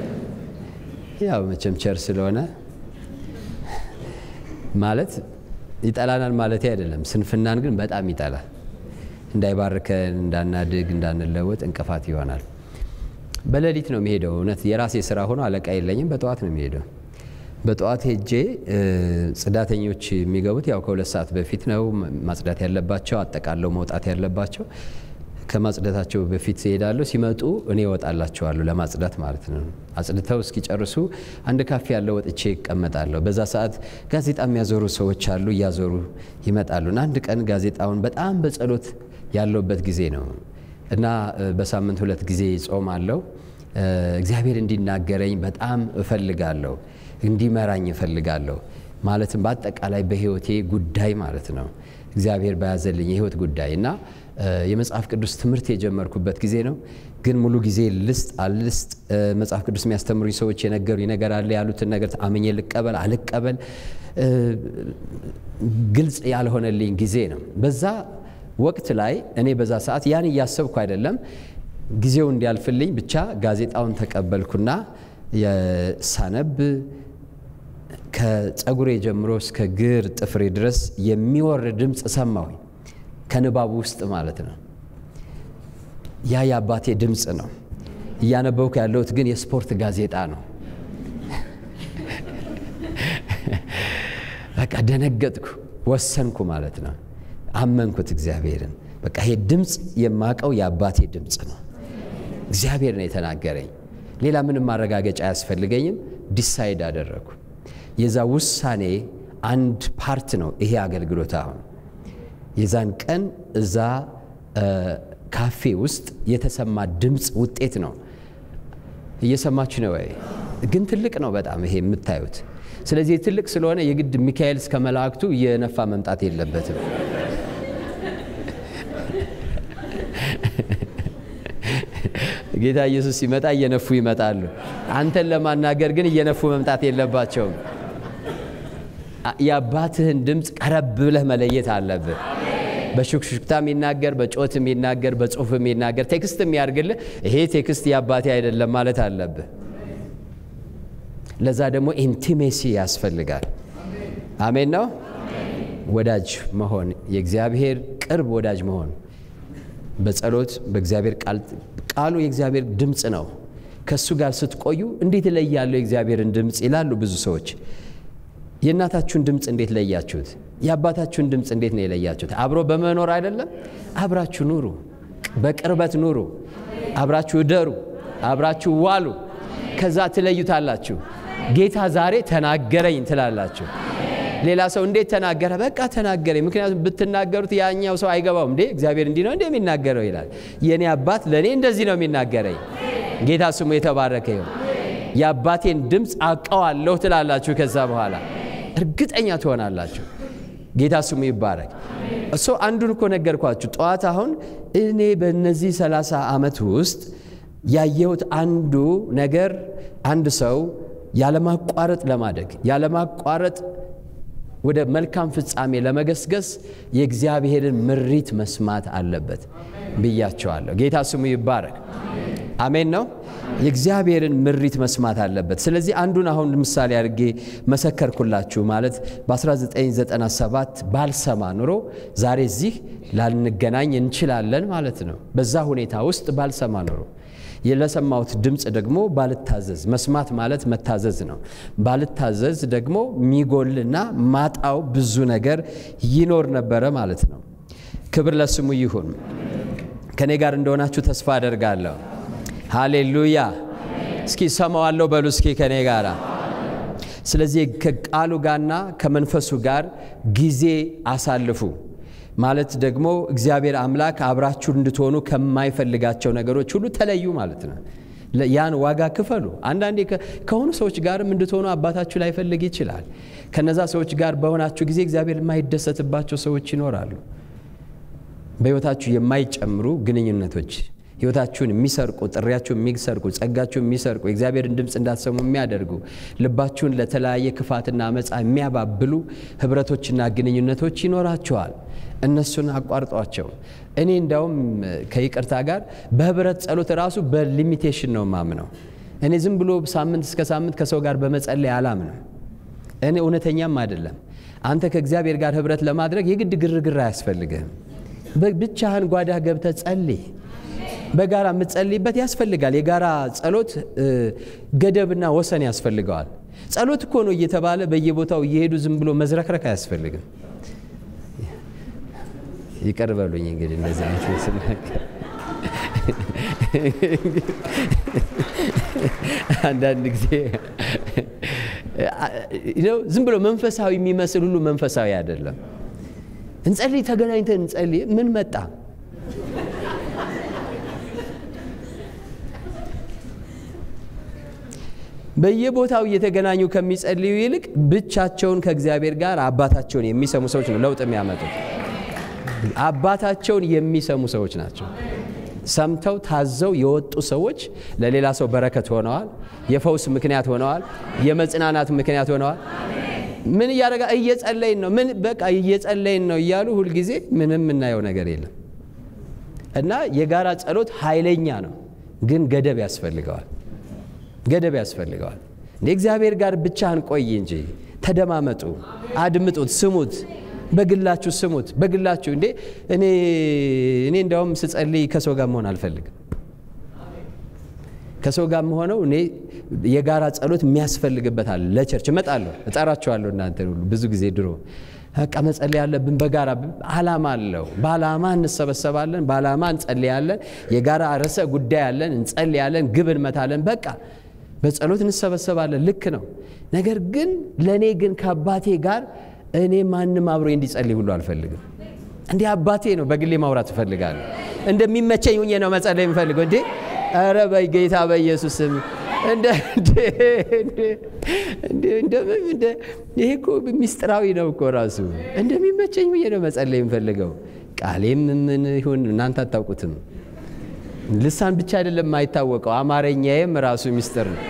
ያው መቼም ቸር ስለሆነ ማለት ይጠላናል ማለት አይደለም። ስንፍናን ግን በጣም ይጠላል። እንዳይባርከን፣ እንዳናድግ፣ እንዳንለወጥ እንቅፋት ይሆናል። በሌሊት ነው የሚሄደው። እውነት የራሴ ስራ ሆኖ አለቃ የለኝም። በጠዋት ነው የሚሄደው። በጠዋት ሄጄ ጽዳተኞች የሚገቡት ያው ከሁለት ሰዓት በፊት ነው ማጽዳት ያለባቸው፣ አጠቃለው መውጣት ያለባቸው። ከማጽዳታቸው በፊት ይሄዳሉ። ሲመጡ እኔ እወጣላቸዋለሁ ለማጽዳት ማለት ነው። አጽድተው እስኪጨርሱ አንድ ካፌ ያለው ወጥቼ ይቀመጣለሁ። በዛ ሰዓት ጋዜጣ የሚያዞሩ ሰዎች አሉ፣ እያዞሩ ይመጣሉ። እና አንድ ቀን ጋዜጣውን በጣም በጸሎት ያለውበት ጊዜ ነው እና በሳምንት ሁለት ጊዜ ጾም አለው። እግዚአብሔር እንዲናገረኝ በጣም እፈልጋለሁ፣ እንዲመራኝ እፈልጋለሁ። ማለትም በአጠቃላይ በሕይወቴ ጉዳይ ማለት ነው እግዚአብሔር በያዘልኝ የሕይወት ጉዳይ እና የመጽሐፍ ቅዱስ ትምህርት የጀመርኩበት ጊዜ ነው። ግን ሙሉ ጊዜ ልስጥ አልስጥ መጽሐፍ ቅዱስ የሚያስተምሩኝ ሰዎች የነገሩ ነገር አለ ያሉትን ነገር አምኜ ልቀበል አልቀበል ግልጽ ያልሆነልኝ ጊዜ ነው። በዛ ወቅት ላይ እኔ በዛ ሰዓት ያን እያሰብኩ አይደለም፣ ጊዜው እንዲያልፍልኝ ብቻ ጋዜጣውን ተቀበልኩና ሳነብ ከጸጉሬ ጀምሮ እስከ ግር ጥፍሬ ድረስ የሚወርድ ድምፅ ሰማሁኝ። ከንባቡ ውስጥ ማለት ነው። ያ የአባቴ ድምፅ ነው። እያነበብኩ ያለሁት ግን የስፖርት ጋዜጣ ነው። በቃ ደነገጥኩ፣ ወሰንኩ ማለት ነው። አመንኩት እግዚአብሔርን። በቃ ይሄ ድምፅ የማቀው የአባቴ ድምፅ ነው። እግዚአብሔር ነው የተናገረኝ። ሌላ ምንም ማረጋገጫ አያስፈልገኝም። ዲሳይድ አደረግኩ። የዛ ውሳኔ አንድ ፓርት ነው ይሄ አገልግሎት አሁን የዛን ቀን እዛ ካፌ ውስጥ የተሰማ ድምፅ ውጤት ነው። እየሰማችሁ ነው ወይ? ግን ትልቅ ነው በጣም ይሄ የምታዩት። ስለዚህ ትልቅ ስለሆነ የግድ ሚካኤል እስከ መላእክቱ እየነፋ መምጣት የለበትም። ጌታ ኢየሱስ ሲመጣ እየነፉ ይመጣሉ። አንተን ለማናገር ግን እየነፉ መምጣት የለባቸውም። የአባትህን ድምፅ ቀረብ ብለህ መለየት አለብህ። በሹክሹክታ የሚናገር በጮት የሚናገር በጽሁፍ የሚናገር ቴክስት የሚያደርግልህ ይሄ ቴክስት የአባቴ አይደለም ማለት አለብህ። ለዛ ደግሞ ኢንቲሜሲ ያስፈልጋል። አሜን ነው። ወዳጅ መሆን የእግዚአብሔር ቅርብ ወዳጅ መሆን በጸሎት በእግዚአብሔር ቃል ቃሉ የእግዚአብሔር ድምፅ ነው። ከእሱ ጋር ስትቆዩ እንዴት እለያለሁ የእግዚአብሔርን ድምፅ ይላሉ ብዙ ሰዎች። የእናታችሁን ድምፅ እንዴት ለያችሁት? የአባታችሁን ድምፅ እንዴት ነው የለያችሁት? አብሮ በመኖር አይደለም? አብራችሁ ኑሩ፣ በቅርበት ኑሩ፣ አብራችሁ እደሩ፣ አብራችሁ ዋሉ። ከዛ ትለዩታላችሁ። ጌታ ዛሬ ተናገረኝ ትላላችሁ። ሌላ ሰው እንዴት ተናገረ? በቃ ተናገረኝ። ምክንያቱም ብትናገሩት ያኛው ሰው አይገባውም። እንዴ እግዚአብሔር እንዲህ ነው እንዴ የሚናገረው ይላል። የእኔ አባት ለእኔ እንደዚህ ነው የሚናገረኝ። ጌታ ስሙ የተባረከ ይሁን። የአባቴን ድምፅ አውቀዋለሁ ትላላችሁ። ከዛ በኋላ እርግጠኛ ትሆናላችሁ። ጌታ ስሙ ይባረክ። እሱ አንዱን እኮ ነገርኳችሁ ጠዋት። አሁን እኔ በእነዚህ ሰላሳ ዓመት ውስጥ ያየሁት አንዱ ነገር አንድ ሰው ያለማቋረጥ ለማደግ ያለማቋረጥ ወደ መልካም ፍጻሜ ለመገስገስ የእግዚአብሔርን ምሪት መስማት አለበት ብያቸዋለሁ። ጌታ ስሙ ይባረክ። አሜን ነው። የእግዚአብሔርን ምሪት መስማት አለበት። ስለዚህ አንዱን አሁን ምሳሌ አድርጌ መሰከርኩላችሁ። ማለት በ1997 ባልሰማ ኑሮ ዛሬ እዚህ ላንገናኝ እንችላለን ማለት ነው። በዛ ሁኔታ ውስጥ ባልሰማ ኑሮ ለሰማሁት ድምፅ ደግሞ ባልታዘዝ፣ መስማት ማለት መታዘዝ ነው። ባልታዘዝ ደግሞ ሚጎልና ማጣው ብዙ ነገር ይኖር ነበረ ማለት ነው። ክብር ለስሙ ይሁን። ከእኔ ጋር እንደሆናችሁ ተስፋ አደርጋለሁ። ሃሌሉያ። እስኪ ሰማዋለሁ በሉ እስኪ ከእኔ ጋር። ስለዚህ ከቃሉ ጋርና ከመንፈሱ ጋር ጊዜ አሳልፉ ማለት ደግሞ እግዚአብሔር አምላክ አብራችሁ እንድትሆኑ ከማይፈልጋቸው ነገሮች ሁሉ ተለዩ ማለት ነው። ያን ዋጋ ክፈሉ። አንዳንዴ ከሆኑ ሰዎች ጋርም እንድትሆኑ አባታችሁ ላይፈልግ ይችላል። ከነዛ ሰዎች ጋር በሆናችሁ ጊዜ እግዚአብሔር የማይደሰትባቸው ሰዎች ይኖራሉ። በሕይወታችሁ የማይጨምሩ ግንኙነቶች ሕይወታችሁን የሚሰርቁ ጥሪያችሁን የሚሰርቁ ጸጋችሁን የሚሰርቁ የእግዚአብሔርን ድምፅ እንዳትሰሙ የሚያደርጉ ልባችሁን ለተለያየ ክፋትና አመፃ የሚያባብሉ ህብረቶችና ግንኙነቶች ይኖራችኋል። እነሱን አቋርጧቸው። እኔ እንዳውም ከይቅርታ ጋር በህብረት ጸሎት ራሱ በሊሚቴሽን ነው ማምነው። እኔ ዝም ብሎ ሳምንት እስከ ሳምንት ከሰው ጋር በመጸለይ አላምንም። እኔ እውነተኛም አይደለም። አንተ ከእግዚአብሔር ጋር ህብረት ለማድረግ የግድ ግርግር አያስፈልግህም። ብቻህን ጓዳ ገብተህ ጸልይ። በጋራ የምትጸልይበት ያስፈልጋል። የጋራ ጸሎት ገደብና ወሰን ያስፈልገዋል። ጸሎት እኮ ነው እየተባለ በየቦታው እየሄዱ ዝም ብሎ መዝረክረክ አያስፈልግም። ይቅር በሉኝ እንግዲህ እንደዚህ አይነት ስናገር አንዳንድ ጊዜ ዝም ብሎ መንፈሳዊ የሚመስል ሁሉ መንፈሳዊ አይደለም። እንጸልይ፣ ተገናኝተን እንጸልይ። ምን መጣ? በየቦታው እየተገናኙ ከሚጸልዩ ይልቅ ብቻቸውን ከእግዚአብሔር ጋር አባታቸውን የሚሰሙ ሰዎች ነው ለውጥ የሚያመጡት። አባታቸውን የሚሰሙ ሰዎች ናቸው። ሰምተው ታዘው የወጡ ሰዎች ለሌላ ሰው በረከት ሆነዋል። የፈውስ ምክንያት ሆነዋል። የመጽናናት ምክንያት ሆነዋል። ምን እያደረጋ እየጸለይን ነው፣ ምን በቃ እየጸለይን ነው እያሉ ሁልጊዜ ምንም የምናየው ነገር የለም እና የጋራ ጸሎት ኃይለኛ ነው፣ ግን ገደብ ያስፈልገዋል። ገደብ ያስፈልገዋል። እንደ እግዚአብሔር ጋር ብቻህን ቆይ እንጂ ተደማመጡ፣ አድምጡት፣ ስሙት በግላችሁ ስሙት። በግላችሁ እንዴ እኔ እኔ እንዲያውም ስጸልይ ከሰው ጋር መሆን አልፈልግም። ከሰው ጋር መሆነው እኔ የጋራ ጸሎት የሚያስፈልግበት አለ። ለቸርች እመጣለሁ፣ እጠራችኋለሁ እናንተን ሁሉ ብዙ ጊዜ ድሮ በቃ መጸለይ ያለብን በጋራ አላማ አለው። በአላማ እንሰበሰባለን፣ በአላማ እንጸልያለን። የጋራ ርዕሰ ጉዳይ አለን፣ እንጸልያለን፣ ግብ እንመታለን። በቃ በጸሎት እንሰበሰባለን። ልክ ነው። ነገር ግን ለእኔ ግን ከአባቴ ጋር እኔ ማንም አብሮ እንዲጸልይ ሁሉ አልፈልግም። እንዲህ አባቴ ነው በግሌ ማውራት እፈልጋለሁ። እንደሚመቸኝ ሁኜ ነው መጸለይ የምፈልገው። እንዴ ኧረ በጌታ በኢየሱስ ስም ይሄ እኮ ሚስጥራዊ ነው እኮ ራሱ። እንደሚመቸኝ ሁኜ ነው መጸለይ የምፈልገው። ቃሌም ምን ይሁን እናንተ አታውቁትም። ልሳን ብቻ አይደለም የማይታወቀው፣ አማርኛዬም ራሱ ሚስጥር ነው።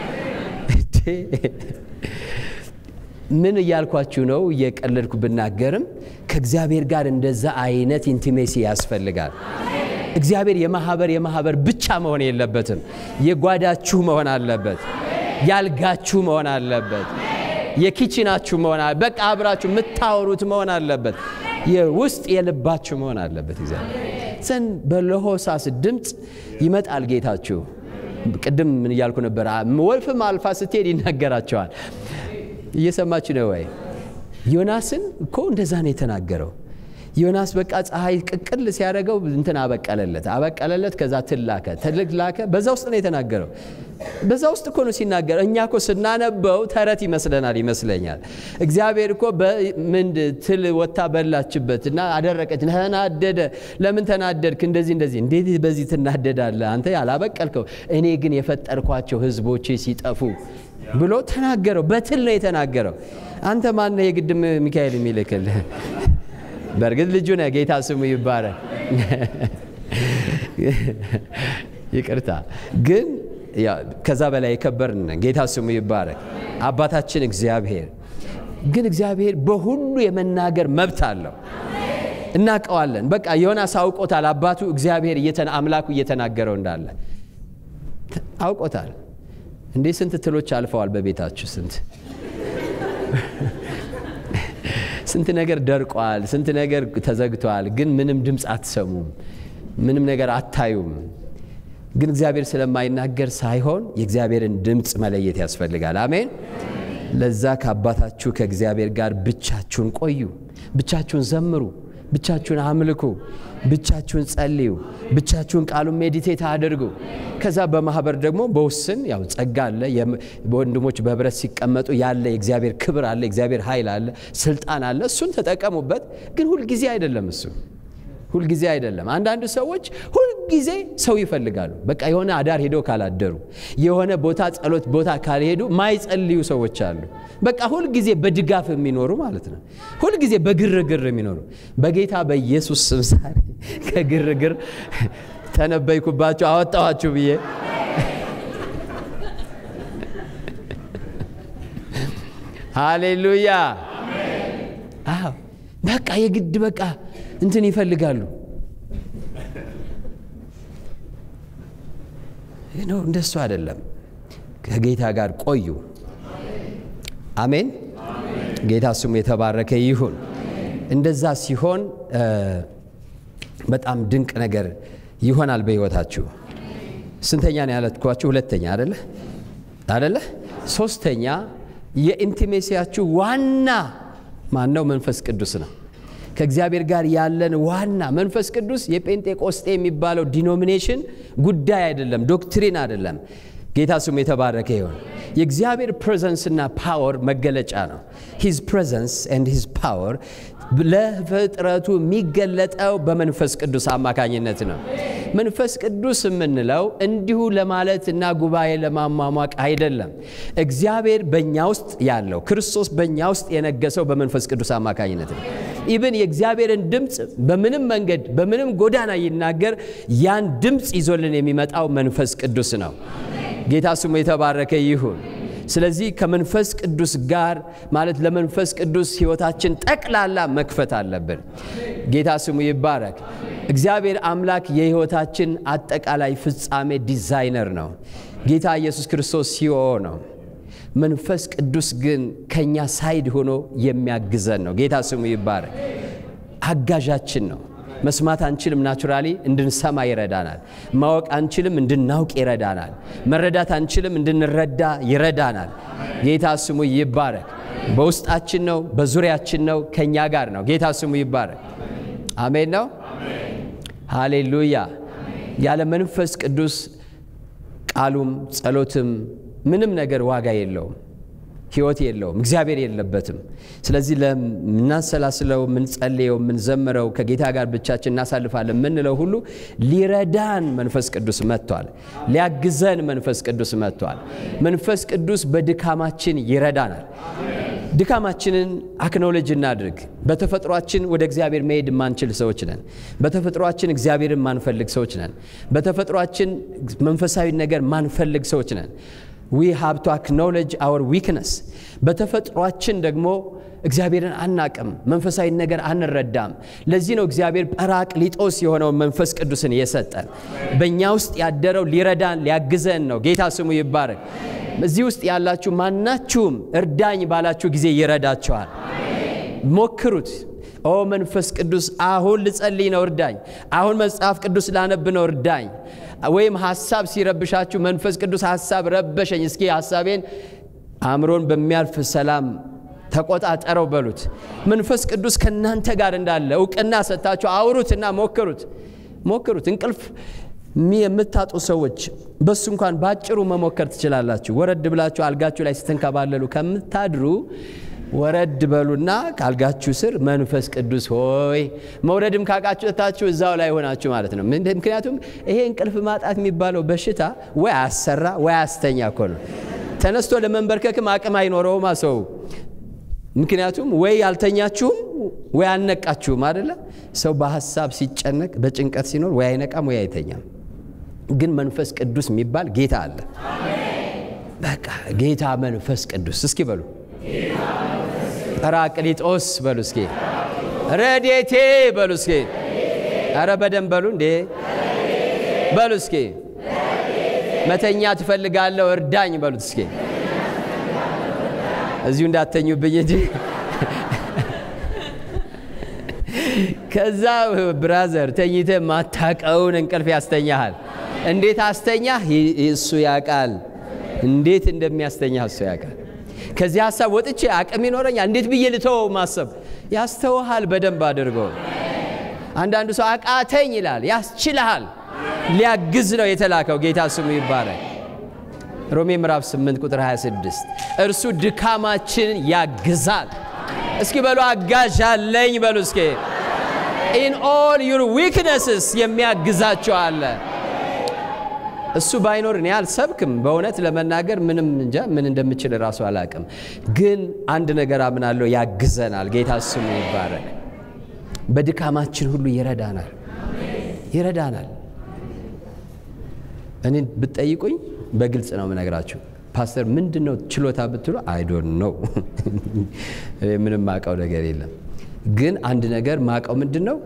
ምን እያልኳችሁ ነው? እየቀለድኩ ብናገርም ከእግዚአብሔር ጋር እንደዛ አይነት ኢንቲሜሲ ያስፈልጋል። እግዚአብሔር የማህበር የማህበር ብቻ መሆን የለበትም። የጓዳችሁ መሆን አለበት። ያልጋችሁ መሆን አለበት። የኪችናችሁ መሆን አለ በቃ አብራችሁ የምታወሩት መሆን አለበት። የውስጥ የልባችሁ መሆን አለበት። እግዚአብሔር ዘን በለሆሳስ ድምፅ ይመጣል ጌታችሁ። ቅድም ምን እያልኩ ነበር? ወልፍም አልፋ ስትሄድ ይናገራቸዋል። እየሰማችሁ ነው ወይ? ዮናስን እኮ እንደዛ ነው የተናገረው። ዮናስ በቃ ፀሐይ ቅቅል ሲያደርገው እንትን አበቀለለት አበቀለለት። ከዛ ትል ላከ ትልቅ ላከ። በዛ ውስጥ ነው የተናገረው። በዛ ውስጥ እኮ ነው ሲናገር። እኛ እኮ ስናነበው ተረት ይመስለናል ይመስለኛል። እግዚአብሔር እኮ ምንድ ትል ወታ በላችበት እና አደረቀች። ተናደደ። ለምን ተናደድክ? እንደዚህ እንደዚህ። እንዴት በዚህ ትናደዳለህ? አንተ ያላበቀልከው እኔ ግን የፈጠርኳቸው ሕዝቦቼ ሲጠፉ ብሎ ተናገረው። በትል ነው የተናገረው። አንተ ማነህ የግድ ሚካኤል የሚልክልህ? በእርግጥ ልጁ ነህ። ጌታ ስሙ ይባረክ። ይቅርታ ግን ከዛ በላይ የከበርን ጌታ ስሙ ይባረክ። አባታችን እግዚአብሔር ግን እግዚአብሔር በሁሉ የመናገር መብት አለው። እናውቀዋለን። በቃ ዮናስ አውቆታል። አባቱ እግዚአብሔር አምላኩ እየተናገረው እንዳለ አውቆታል። እንዴ ስንት ትሎች አልፈዋል በቤታችሁ ስንት ስንት ነገር ደርቋል። ስንት ነገር ተዘግቷል። ግን ምንም ድምፅ አትሰሙም። ምንም ነገር አታዩም። ግን እግዚአብሔር ስለማይናገር ሳይሆን የእግዚአብሔርን ድምፅ መለየት ያስፈልጋል። አሜን። ለዛ ከአባታችሁ ከእግዚአብሔር ጋር ብቻችሁን ቆዩ፣ ብቻችሁን ዘምሩ፣ ብቻችሁን አምልኩ፣ ብቻችሁን ጸልዩ፣ ብቻችሁን ቃሉን ሜዲቴት አድርጉ። ከዛ በማህበር ደግሞ በውስን ያው ጸጋ አለ። ወንድሞች በህብረት ሲቀመጡ ያለ የእግዚአብሔር ክብር አለ፣ የእግዚአብሔር ኃይል አለ፣ ስልጣን አለ። እሱን ተጠቀሙበት። ግን ሁልጊዜ አይደለም እሱ ሁልጊዜ አይደለም። አንዳንድ ሰዎች ሁልጊዜ ሰው ይፈልጋሉ። በቃ የሆነ አዳር ሄደው ካላደሩ፣ የሆነ ቦታ ጸሎት ቦታ ካልሄዱ ማይጸልዩ ሰዎች አሉ። በቃ ሁልጊዜ በድጋፍ የሚኖሩ ማለት ነው። ሁልጊዜ በግርግር የሚኖሩ በጌታ በኢየሱስ ስም ዛሬ ከግርግር ተነበይኩባችሁ፣ አወጣኋችሁ ብዬ ሃሌሉያ። አዎ በቃ የግድ በቃ እንትን ይፈልጋሉ ነው። እንደሱ አይደለም። ከጌታ ጋር ቆዩ። አሜን። ጌታ ስሙ የተባረከ ይሁን። እንደዛ ሲሆን በጣም ድንቅ ነገር ይሆናል በሕይወታችሁ። ስንተኛ ነው ያለትኳችሁ? ሁለተኛ አደለ አደለ? ሶስተኛ የኢንቲሜሲያችሁ ዋና ማን ነው? መንፈስ ቅዱስ ነው። ከእግዚአብሔር ጋር ያለን ዋና መንፈስ ቅዱስ የጴንጤቆስጤ የሚባለው ዲኖሚኔሽን ጉዳይ አይደለም፣ ዶክትሪን አይደለም። ጌታ ስሙ የተባረከ ይሁን። የእግዚአብሔር ፕሬዘንስና ፓወር መገለጫ ነው። ሂዝ ፕሬዘንስ ኤንድ ሂዝ ፓወር ለፍጥረቱ የሚገለጠው በመንፈስ ቅዱስ አማካኝነት ነው። መንፈስ ቅዱስ የምንለው እንዲሁ ለማለት እና ጉባኤ ለማሟሟቅ አይደለም። እግዚአብሔር በእኛ ውስጥ ያለው ክርስቶስ በእኛ ውስጥ የነገሰው በመንፈስ ቅዱስ አማካኝነት ነው። ኢብን የእግዚአብሔርን ድምፅ በምንም መንገድ በምንም ጎዳና ይናገር ያን ድምፅ ይዞልን የሚመጣው መንፈስ ቅዱስ ነው። ጌታ ስሙ የተባረከ ይሁን። ስለዚህ ከመንፈስ ቅዱስ ጋር ማለት ለመንፈስ ቅዱስ ሕይወታችን ጠቅላላ መክፈት አለብን። ጌታ ስሙ ይባረክ። እግዚአብሔር አምላክ የሕይወታችን አጠቃላይ ፍጻሜ ዲዛይነር ነው። ጌታ ኢየሱስ ክርስቶስ ሲኦ ነው። መንፈስ ቅዱስ ግን ከኛ ሳይድ ሆኖ የሚያግዘን ነው። ጌታ ስሙ ይባረክ። አጋዣችን ነው። መስማት አንችልም፣ ናቹራሊ እንድንሰማ ይረዳናል። ማወቅ አንችልም፣ እንድናውቅ ይረዳናል። መረዳት አንችልም፣ እንድንረዳ ይረዳናል። ጌታ ስሙ ይባረክ። በውስጣችን ነው፣ በዙሪያችን ነው፣ ከእኛ ጋር ነው። ጌታ ስሙ ይባረክ። አሜን ነው። ሃሌሉያ። ያለ መንፈስ ቅዱስ ቃሉም ጸሎትም ምንም ነገር ዋጋ የለውም፣ ህይወት የለውም፣ እግዚአብሔር የለበትም። ስለዚህ ለምናሰላስለው፣ የምንጸልየው፣ የምንዘምረው ከጌታ ጋር ብቻችን እናሳልፋለን የምንለው ሁሉ ሊረዳን መንፈስ ቅዱስ መጥቷል። ሊያግዘን መንፈስ ቅዱስ መጥቷል። መንፈስ ቅዱስ በድካማችን ይረዳናል። ድካማችንን አክኖሎጅ እናድርግ። በተፈጥሯችን ወደ እግዚአብሔር መሄድ የማንችል ሰዎች ነን። በተፈጥሯችን እግዚአብሔርን ማንፈልግ ሰዎች ነን። በተፈጥሯችን መንፈሳዊ ነገር ማንፈልግ ሰዎች ነን። ዊ ሃብ ቱ አክኖሎጅ አወር ዊክነስ። በተፈጥሯችን ደግሞ እግዚአብሔርን አናቅም፣ መንፈሳዊ ነገር አንረዳም። ለዚህ ነው እግዚአብሔር ጰራቅሊጦስ የሆነውን መንፈስ ቅዱስን የሰጠን። በእኛ ውስጥ ያደረው ሊረዳን ሊያግዘን ነው። ጌታ ስሙ ይባረክ። እዚህ ውስጥ ያላችሁ ማናችሁም እርዳኝ ባላችሁ ጊዜ ይረዳችኋል። ሞክሩት። ኦ መንፈስ ቅዱስ አሁን ልጸልይ ነው እርዳኝ፣ አሁን መጽሐፍ ቅዱስ ላነብ ነው እርዳኝ። ወይም ሀሳብ ሲረብሻችሁ መንፈስ ቅዱስ ሀሳብ ረበሸኝ፣ እስኪ ሀሳቤን አእምሮን በሚያልፍ ሰላም ተቆጣጠረው በሉት። መንፈስ ቅዱስ ከእናንተ ጋር እንዳለ እውቅና ሰጥታችሁ አውሩትና ሞክሩት ሞክሩት። እንቅልፍ የምታጡ ሰዎች በሱ እንኳን ባጭሩ መሞከር ትችላላችሁ። ወረድ ብላችሁ አልጋችሁ ላይ ስትንከባለሉ ከምታድሩ ወረድ በሉና ከአልጋችሁ ስር መንፈስ ቅዱስ ሆይ መውረድም ካቃችሁታችሁ እዛው ላይ ሆናችሁ ማለት ነው። ምክንያቱም ይሄ እንቅልፍ ማጣት የሚባለው በሽታ ወይ አሰራ ወይ አስተኛ እኮ ነው። ተነስቶ ለመንበርከክም አቅም አይኖረውማ ሰው። ምክንያቱም ወይ አልተኛችሁም ወይ አልነቃችሁም አደለ። ሰው በሀሳብ ሲጨነቅ በጭንቀት ሲኖር ወይ አይነቃም ወይ አይተኛም። ግን መንፈስ ቅዱስ የሚባል ጌታ አለ። በቃ ጌታ መንፈስ ቅዱስ እስኪ በሉ ጰራቅሊጦስ በሉ እስኪ ረዴቴ በሉ እስኪ ኧረ በደንብ በሉ እንዴ በሉ እስኪ መተኛ ትፈልጋለሁ እርዳኝ በሉት እስኪ እዚሁ እንዳተኙብኝ እንጂ ከዛ ብራዘር ተኝተ ማታቀውን እንቅልፍ ያስተኛሃል። እንዴት አስተኛህ? እሱ ያውቃል። እንዴት እንደሚያስተኛህ እሱ ያውቃል። ከዚህ ሀሳብ ወጥቼ አቅም ይኖረኛል እንዴት ብዬ ልተወው ማሰብ ያስተውሃል በደንብ አድርጎ። አንዳንዱ ሰው አቃተኝ ይላል። ያስችልሃል። ሊያግዝ ነው የተላከው። ጌታ ስሙ ይባረክ። ሮሜ ምዕራፍ 8 ቁጥር 26 እርሱ ድካማችንን ያግዛል። እስኪ በሉ አጋዥ አለኝ በሉ እስኪ ኢን ኦል ዩር ዊክነስስ የሚያግዛቸው አለ። እሱ ባይኖር እኔ አልሰብክም። በእውነት ለመናገር ምንም እንጃ ምን እንደምችል እራሱ አላቅም። ግን አንድ ነገር አምናለሁ፣ ያግዘናል። ጌታ ስሙ ይባረክ። በድካማችን ሁሉ ይረዳናል፣ ይረዳናል። እኔ ብትጠይቁኝ በግልጽ ነው የምነግራችሁ። ፓስተር ምንድን ነው ችሎታ ብትሉ አይዶን ነው ምንም ማቀው ነገር የለም። ግን አንድ ነገር ማቀው ምንድን ነው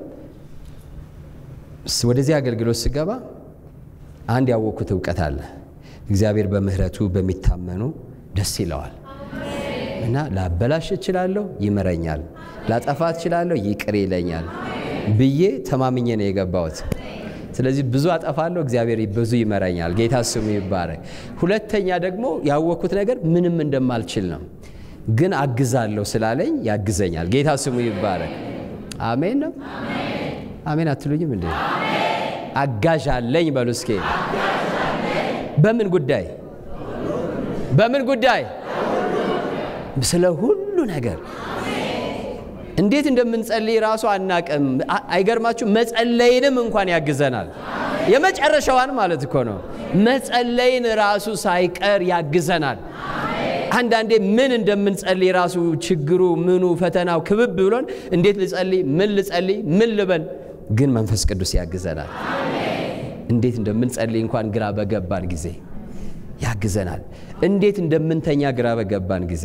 ወደዚህ አገልግሎት ስገባ አንድ ያወቅኩት እውቀት አለ። እግዚአብሔር በምሕረቱ በሚታመኑ ደስ ይለዋል። እና ላበላሽ እችላለሁ፣ ይምረኛል። ላጠፋ እችላለሁ፣ ይቅር ይለኛል ብዬ ተማምኜ ነው የገባሁት። ስለዚህ ብዙ አጠፋለሁ፣ እግዚአብሔር ብዙ ይመረኛል። ጌታ ስሙ ይባረክ። ሁለተኛ ደግሞ ያወቅኩት ነገር ምንም እንደማልችል ነው፣ ግን አግዛለሁ ስላለኝ ያግዘኛል። ጌታ ስሙ ይባረክ። አሜን ነው። አሜን አትሉኝም እንዴ? አጋዥ አለኝ በሉ እስኪ። በምን ጉዳይ? በምን ጉዳይ? ስለ ሁሉ ነገር እንዴት እንደምንጸልይ ራሱ አናቅም። አይገርማችሁ? መጸለይንም እንኳን ያግዘናል። የመጨረሻዋን ማለት እኮ ነው። መጸለይን ራሱ ሳይቀር ያግዘናል። አንዳንዴ ምን እንደምንጸልይ ራሱ ችግሩ ምኑ ፈተናው ክብብ ብሎን እንዴት ልጸልይ፣ ምን ልጸልይ፣ ምን ልበል፣ ግን መንፈስ ቅዱስ ያግዘናል። እንዴት እንደምንጸልይ እንኳን ግራ በገባን ጊዜ ያግዘናል። እንዴት እንደምንተኛ ግራ በገባን ጊዜ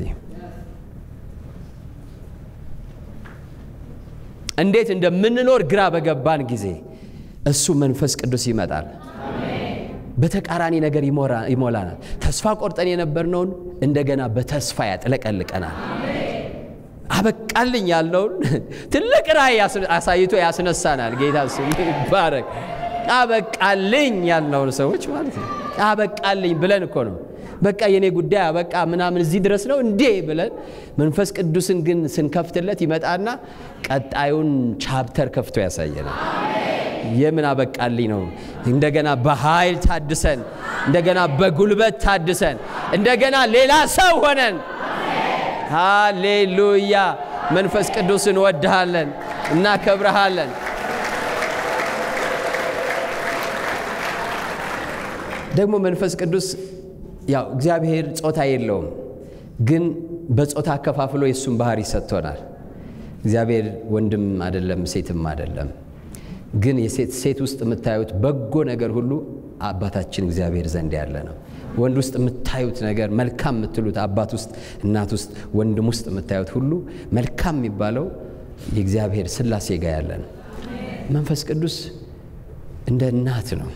እንዴት እንደምንኖር ግራ በገባን ጊዜ እሱ መንፈስ ቅዱስ ይመጣል። በተቃራኒ ነገር ይሞላናል። ተስፋ ቆርጠን የነበርነውን እንደገና በተስፋ ያጥለቀልቀናል። አበቃልኝ ያልነውን ትልቅ ራእይ አሳይቶ ያስነሳናል። ጌታ ስሙ ይባረክ። አበቃልኝ ያልነውን ሰዎች ማለት ነው። አበቃልኝ ብለን እኮ ነው በቃ የኔ ጉዳይ አበቃ ምናምን እዚህ ድረስ ነው እንዴ ብለን መንፈስ ቅዱስን ግን ስንከፍትለት ይመጣና ቀጣዩን ቻፕተር ከፍቶ ያሳየናል። የምን አበቃልኝ ነው? እንደገና በኃይል ታድሰን፣ እንደገና በጉልበት ታድሰን፣ እንደገና ሌላ ሰው ሆነን። ሃሌሉያ! መንፈስ ቅዱስ እንወድሃለን፣ እናከብረሃለን። ደግሞ መንፈስ ቅዱስ ያው እግዚአብሔር ጾታ የለውም፣ ግን በጾታ አከፋፍሎ የእሱን ባህሪ ሰጥቶናል። እግዚአብሔር ወንድም አይደለም፣ ሴትም አይደለም። ግን የሴት ሴት ውስጥ የምታዩት በጎ ነገር ሁሉ አባታችን እግዚአብሔር ዘንድ ያለ ነው። ወንድ ውስጥ የምታዩት ነገር መልካም የምትሉት አባት ውስጥ፣ እናት ውስጥ፣ ወንድም ውስጥ የምታዩት ሁሉ መልካም የሚባለው የእግዚአብሔር ሥላሴ ጋር ያለ ነው። መንፈስ ቅዱስ እንደ እናት ነው።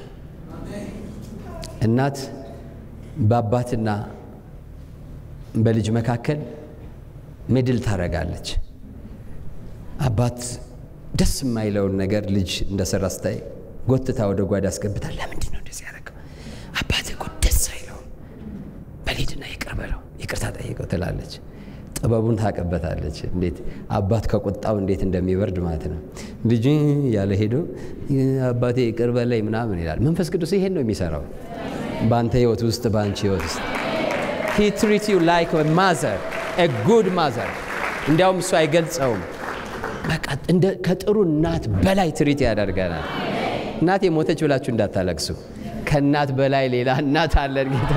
እናት በአባትና በልጅ መካከል ሜድል ታረጋለች። አባት ደስ የማይለውን ነገር ልጅ እንደሰራ ስታይ ጎትታ ወደ ጓዳ አስገብታ ለምንድን ነው እንደዚህ ያደረገው? አባት እኮ ደስ አይለውም፣ በሊድና ይቅር በለው ይቅርታ ጠይቀው ትላለች። ጥበቡን ታቀበታለች። እንዴት አባት ከቁጣው እንዴት እንደሚበርድ ማለት ነው። ልጅ ያለ ሄዶ አባቴ ይቅር በለኝ ምናምን ይላል። መንፈስ ቅዱስ ይሄን ነው የሚሰራው በአንተ ህይወት ውስጥ በአንቺ ህይወት ውስጥ ሂ ትሪት ዩ ላይክ ማዘር ጉድ ማዘር። እንዲያውም እሱ አይገልጸውም። በቃ ከጥሩ እናት በላይ ትሪት ያደርገናል። እናቴ ሞተች ብላችሁ እንዳታለቅሱ። ከእናት በላይ ሌላ እናት አለን። ጌታ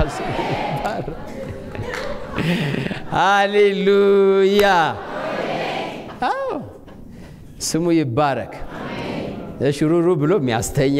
ሃሌሉያ! አዎ ስሙ ይባረክ። ሽሩሩ ብሎ የሚያስተኛ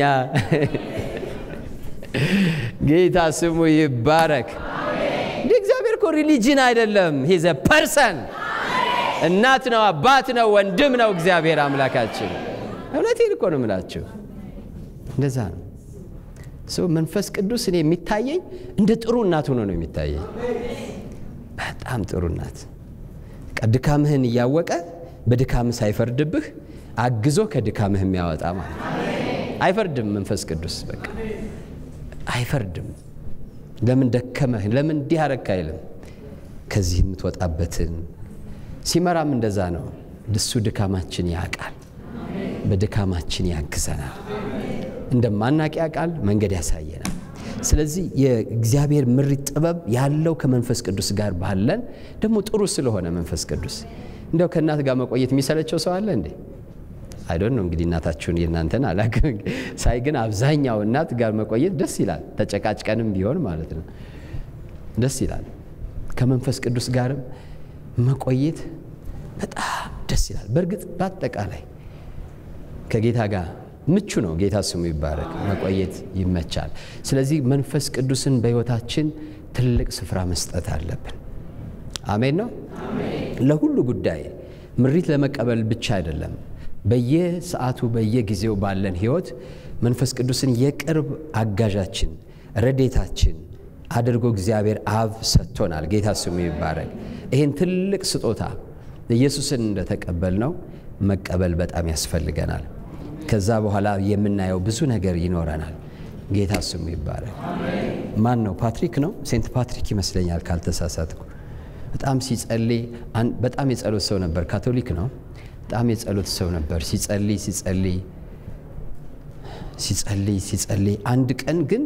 ጌታ ስሙ ይባረክ። እንደ እግዚአብሔር እኮ ሪሊጅን አይደለም፣ ሂዘ ፐርሰን እናት ነው፣ አባት ነው፣ ወንድም ነው እግዚአብሔር አምላካችን። እውነቴን እኮ ነው የምላችሁ። እንደዛ ነው ሰው መንፈስ ቅዱስ እኔ የሚታየኝ እንደ ጥሩ እናት ሆኖ ነው የሚታየኝ። በጣም ጥሩ እናት ድካምህን እያወቀ በድካምህ ሳይፈርድብህ አግዞ ከድካምህ የሚያወጣ ማለት አይፈርድም። መንፈስ ቅዱስ በቃ አይፈርድም። ለምን ደከመህ፣ ለምን እንዲህ አረክ አይልም። ከዚህ የምትወጣበትን ሲመራም እንደዛ ነው። እሱ ድካማችን ያውቃል፣ በድካማችን ያግዘናል፣ እንደማናቅ ያውቃል፣ መንገድ ያሳየናል። ስለዚህ የእግዚአብሔር ምሪት ጥበብ ያለው ከመንፈስ ቅዱስ ጋር ባለን ደግሞ ጥሩ ስለሆነ መንፈስ ቅዱስ እንዲያው ከእናት ጋር መቆየት የሚሰለቸው ሰው አለ እንዴ? አይዶን ነው እንግዲህ እናታችሁን የእናንተን አላውቅም። ሳይ ግን አብዛኛው እናት ጋር መቆየት ደስ ይላል። ተጨቃጭቀንም ቢሆን ማለት ነው ደስ ይላል። ከመንፈስ ቅዱስ ጋርም መቆየት በጣም ደስ ይላል። በእርግጥ በአጠቃላይ ከጌታ ጋር ምቹ ነው። ጌታ ስሙ ይባረክ። መቆየት ይመቻል። ስለዚህ መንፈስ ቅዱስን በሕይወታችን ትልቅ ስፍራ መስጠት አለብን። አሜን ነው። ለሁሉ ጉዳይ ምሪት ለመቀበል ብቻ አይደለም በየሰዓቱ በየጊዜው ባለን ህይወት መንፈስ ቅዱስን የቅርብ አጋዣችን ረዴታችን አድርጎ እግዚአብሔር አብ ሰጥቶናል። ጌታ ስሙ ይባረክ። ይህን ትልቅ ስጦታ ኢየሱስን እንደተቀበል ነው መቀበል በጣም ያስፈልገናል። ከዛ በኋላ የምናየው ብዙ ነገር ይኖረናል። ጌታ ስሙ ይባላል። ማን ነው? ፓትሪክ ነው። ሴንት ፓትሪክ ይመስለኛል ካልተሳሳትኩ። በጣም ሲጸልይ በጣም የጸሎት ሰው ነበር። ካቶሊክ ነው። በጣም የጸሎት ሰው ነበር። ሲጸልይ ሲጸልይ ሲጸልይ ሲጸልይ አንድ ቀን ግን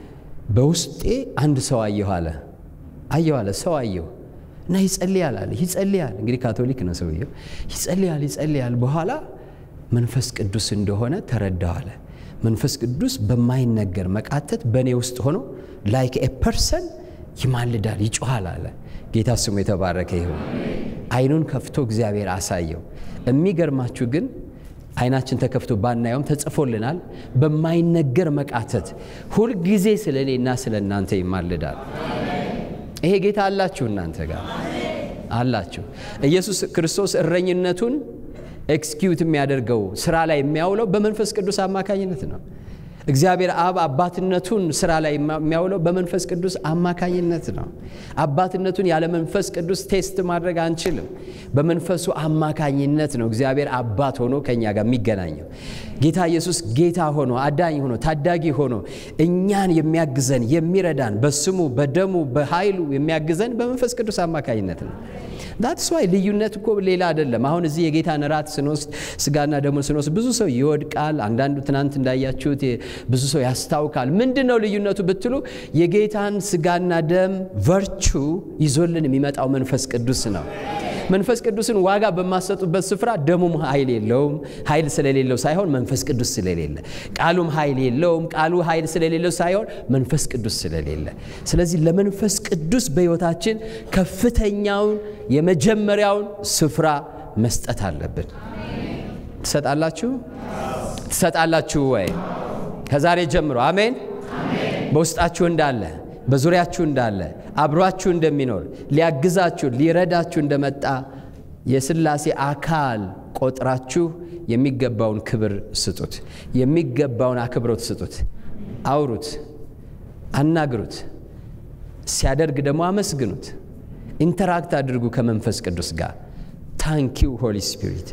በውስጤ አንድ ሰው አየሁ አለ አየሁ አለ ሰው አየሁ እና ይጸልያል አለ ይጸልያል። እንግዲህ ካቶሊክ ነው ሰውየው። ይጸልያል ይጸልያል። በኋላ መንፈስ ቅዱስ እንደሆነ ተረዳው አለ። መንፈስ ቅዱስ በማይነገር መቃተት በእኔ ውስጥ ሆኖ ላይክ ኤ ፐርሰን ይማልዳል፣ ይጮኋል አለ። ጌታ ስሙ የተባረከ ይሁን። አይኑን ከፍቶ እግዚአብሔር አሳየው። የሚገርማችሁ ግን አይናችን ተከፍቶ ባናየውም ተጽፎልናል። በማይነገር መቃተት ሁልጊዜ ስለ እኔና ስለ እናንተ ይማልዳል። ይሄ ጌታ አላችሁ፣ እናንተ ጋር አላችሁ። ኢየሱስ ክርስቶስ እረኝነቱን ኤክስኪዩት የሚያደርገው ስራ ላይ የሚያውለው በመንፈስ ቅዱስ አማካኝነት ነው። እግዚአብሔር አብ አባትነቱን ስራ ላይ የሚያውለው በመንፈስ ቅዱስ አማካኝነት ነው። አባትነቱን ያለ መንፈስ ቅዱስ ቴስት ማድረግ አንችልም። በመንፈሱ አማካኝነት ነው እግዚአብሔር አባት ሆኖ ከእኛ ጋር የሚገናኘው። ጌታ ኢየሱስ ጌታ ሆኖ አዳኝ ሆኖ ታዳጊ ሆኖ እኛን የሚያግዘን የሚረዳን፣ በስሙ በደሙ በኃይሉ የሚያግዘን በመንፈስ ቅዱስ አማካኝነት ነው። ዳትስ ዋይ ልዩነት እኮ ሌላ አይደለም። አሁን እዚህ የጌታን እራት ስንወስድ ስጋና ደሙን ስንወስድ ብዙ ሰው ይወድቃል። አንዳንዱ ትናንት እንዳያችሁት ብዙ ሰው ያስታውካል። ምንድን ነው ልዩነቱ ብትሉ የጌታን ስጋና ደም ቨርቹ ይዞልን የሚመጣው መንፈስ ቅዱስ ነው። መንፈስ ቅዱስን ዋጋ በማሰጡበት ስፍራ ደሙም ኃይል የለውም። ኃይል ስለሌለው ሳይሆን መንፈስ ቅዱስ ስለሌለ፣ ቃሉም ኃይል የለውም። ቃሉ ኃይል ስለሌለው ሳይሆን መንፈስ ቅዱስ ስለሌለ። ስለዚህ ለመንፈስ ቅዱስ በሕይወታችን ከፍተኛውን የመጀመሪያውን ስፍራ መስጠት አለብን። ትሰጣላችሁ? ትሰጣላችሁ ወይ? ከዛሬ ጀምሮ አሜን። በውስጣችሁ እንዳለ በዙሪያችሁ እንዳለ አብሯችሁ እንደሚኖር ሊያግዛችሁ ሊረዳችሁ እንደመጣ የሥላሴ አካል ቆጥራችሁ የሚገባውን ክብር ስጡት። የሚገባውን አክብሮት ስጡት። አውሩት፣ አናግሩት። ሲያደርግ ደግሞ አመስግኑት። ኢንተራክት አድርጉ ከመንፈስ ቅዱስ ጋር። ታንኪው ሆሊ ስፒሪት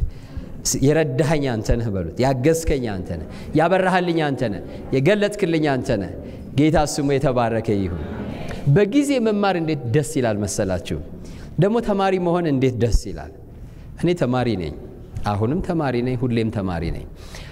የረዳኸኝ አንተ ነህ በሉት። ያገዝከኝ አንተ ነህ፣ ያበራሃልኝ አንተ ነህ፣ የገለጥክልኝ አንተ ነህ። ጌታ ስሙ የተባረከ ይሁን። በጊዜ መማር እንዴት ደስ ይላል መሰላችሁ! ደግሞ ተማሪ መሆን እንዴት ደስ ይላል። እኔ ተማሪ ነኝ፣ አሁንም ተማሪ ነኝ፣ ሁሌም ተማሪ ነኝ።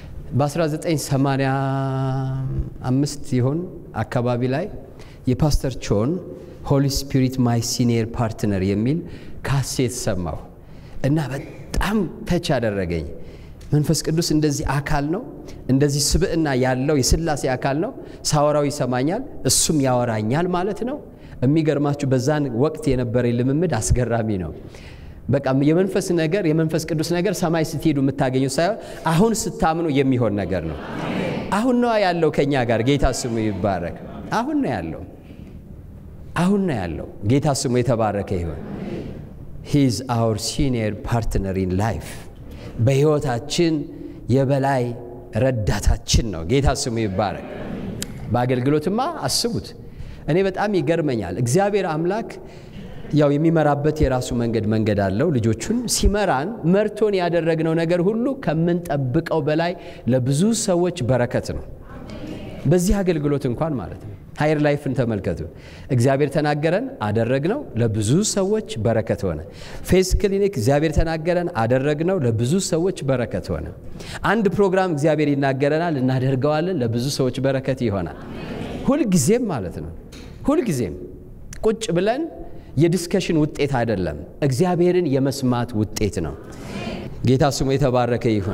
በ1985 ይሆን አካባቢ ላይ የፓስተር ቾን ሆሊ ስፒሪት ማይ ሲኒየር ፓርትነር የሚል ካሴት ሰማሁ እና በጣም ተች አደረገኝ። መንፈስ ቅዱስ እንደዚህ አካል ነው፣ እንደዚህ ስብዕና ያለው የሥላሴ አካል ነው። ሳወራው ይሰማኛል፣ እሱም ያወራኛል ማለት ነው። የሚገርማችሁ በዛን ወቅት የነበረኝ ልምምድ አስገራሚ ነው። በቃ የመንፈስ ነገር የመንፈስ ቅዱስ ነገር ሰማይ ስትሄዱ የምታገኙት ሳይሆን አሁን ስታምኑ የሚሆን ነገር ነው። አሁን ነው ያለው ከእኛ ጋር። ጌታ ስሙ ይባረክ። አሁን ነው ያለው፣ አሁን ነው ያለው። ጌታ ስሙ የተባረከ ይሁን። ሂዝ አውር ሲኒየር ፓርትነር ኢን ላይፍ በሕይወታችን የበላይ ረዳታችን ነው። ጌታ ስሙ ይባረክ። በአገልግሎትማ አስቡት። እኔ በጣም ይገርመኛል። እግዚአብሔር አምላክ ያው የሚመራበት የራሱ መንገድ መንገድ አለው። ልጆቹን ሲመራን መርቶን ያደረግነው ነገር ሁሉ ከምንጠብቀው በላይ ለብዙ ሰዎች በረከት ነው። በዚህ አገልግሎት እንኳን ማለት ነው። ሀይር ላይፍን ተመልከቱ። እግዚአብሔር ተናገረን፣ አደረግነው፣ ለብዙ ሰዎች በረከት ሆነ። ፌስ ክሊኒክ እግዚአብሔር ተናገረን፣ አደረግነው፣ ለብዙ ሰዎች በረከት ሆነ። አንድ ፕሮግራም እግዚአብሔር ይናገረናል፣ እናደርገዋለን፣ ለብዙ ሰዎች በረከት ይሆናል። ሁልጊዜም ማለት ነው። ሁልጊዜም ቁጭ ብለን የዲስከሽን ውጤት አይደለም፣ እግዚአብሔርን የመስማት ውጤት ነው። ጌታ ስሙ የተባረከ ይሁን።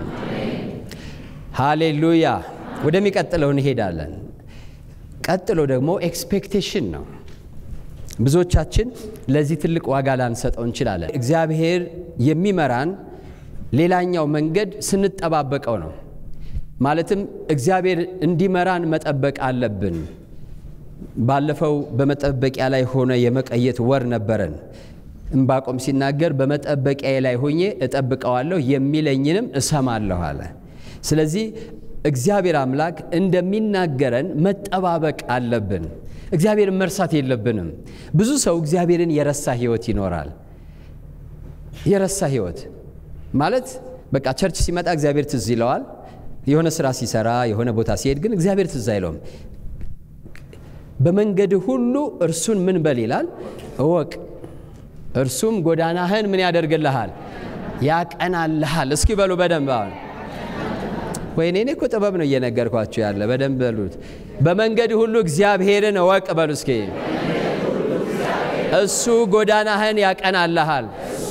ሃሌሉያ። ወደሚቀጥለው እንሄዳለን። ቀጥሎ ደግሞ ኤክስፔክቴሽን ነው። ብዙዎቻችን ለዚህ ትልቅ ዋጋ ላንሰጠው እንችላለን። እግዚአብሔር የሚመራን ሌላኛው መንገድ ስንጠባበቀው ነው። ማለትም እግዚአብሔር እንዲመራን መጠበቅ አለብን። ባለፈው በመጠበቂያ ላይ ሆነ የመቀየት ወር ነበረን። እምባቆም ሲናገር በመጠበቂያ ላይ ሆኜ እጠብቀዋለሁ የሚለኝንም እሰማለሁ አለ። ስለዚህ እግዚአብሔር አምላክ እንደሚናገረን መጠባበቅ አለብን። እግዚአብሔርን መርሳት የለብንም። ብዙ ሰው እግዚአብሔርን የረሳ ሕይወት ይኖራል። የረሳ ህይወት ማለት በቃ ቸርች ሲመጣ እግዚአብሔር ትዝ ይለዋል። የሆነ ስራ ሲሰራ የሆነ ቦታ ሲሄድ ግን እግዚአብሔር ትዝ አይለውም። በመንገድ ሁሉ እርሱን ምን በል ይላል እወቅ፣ እርሱም ጎዳናህን ምን ያደርግልሃል ያቀናልሃል። እስኪ በሉ በደንብ አሁን ወይኔ እኔ እኮ ጥበብ ነው እየነገርኳችሁ ያለ በደንብ በሉት። በመንገድ ሁሉ እግዚአብሔርን እወቅ በሉ እስኪ። እሱ ጎዳናህን ያቀናልሃል።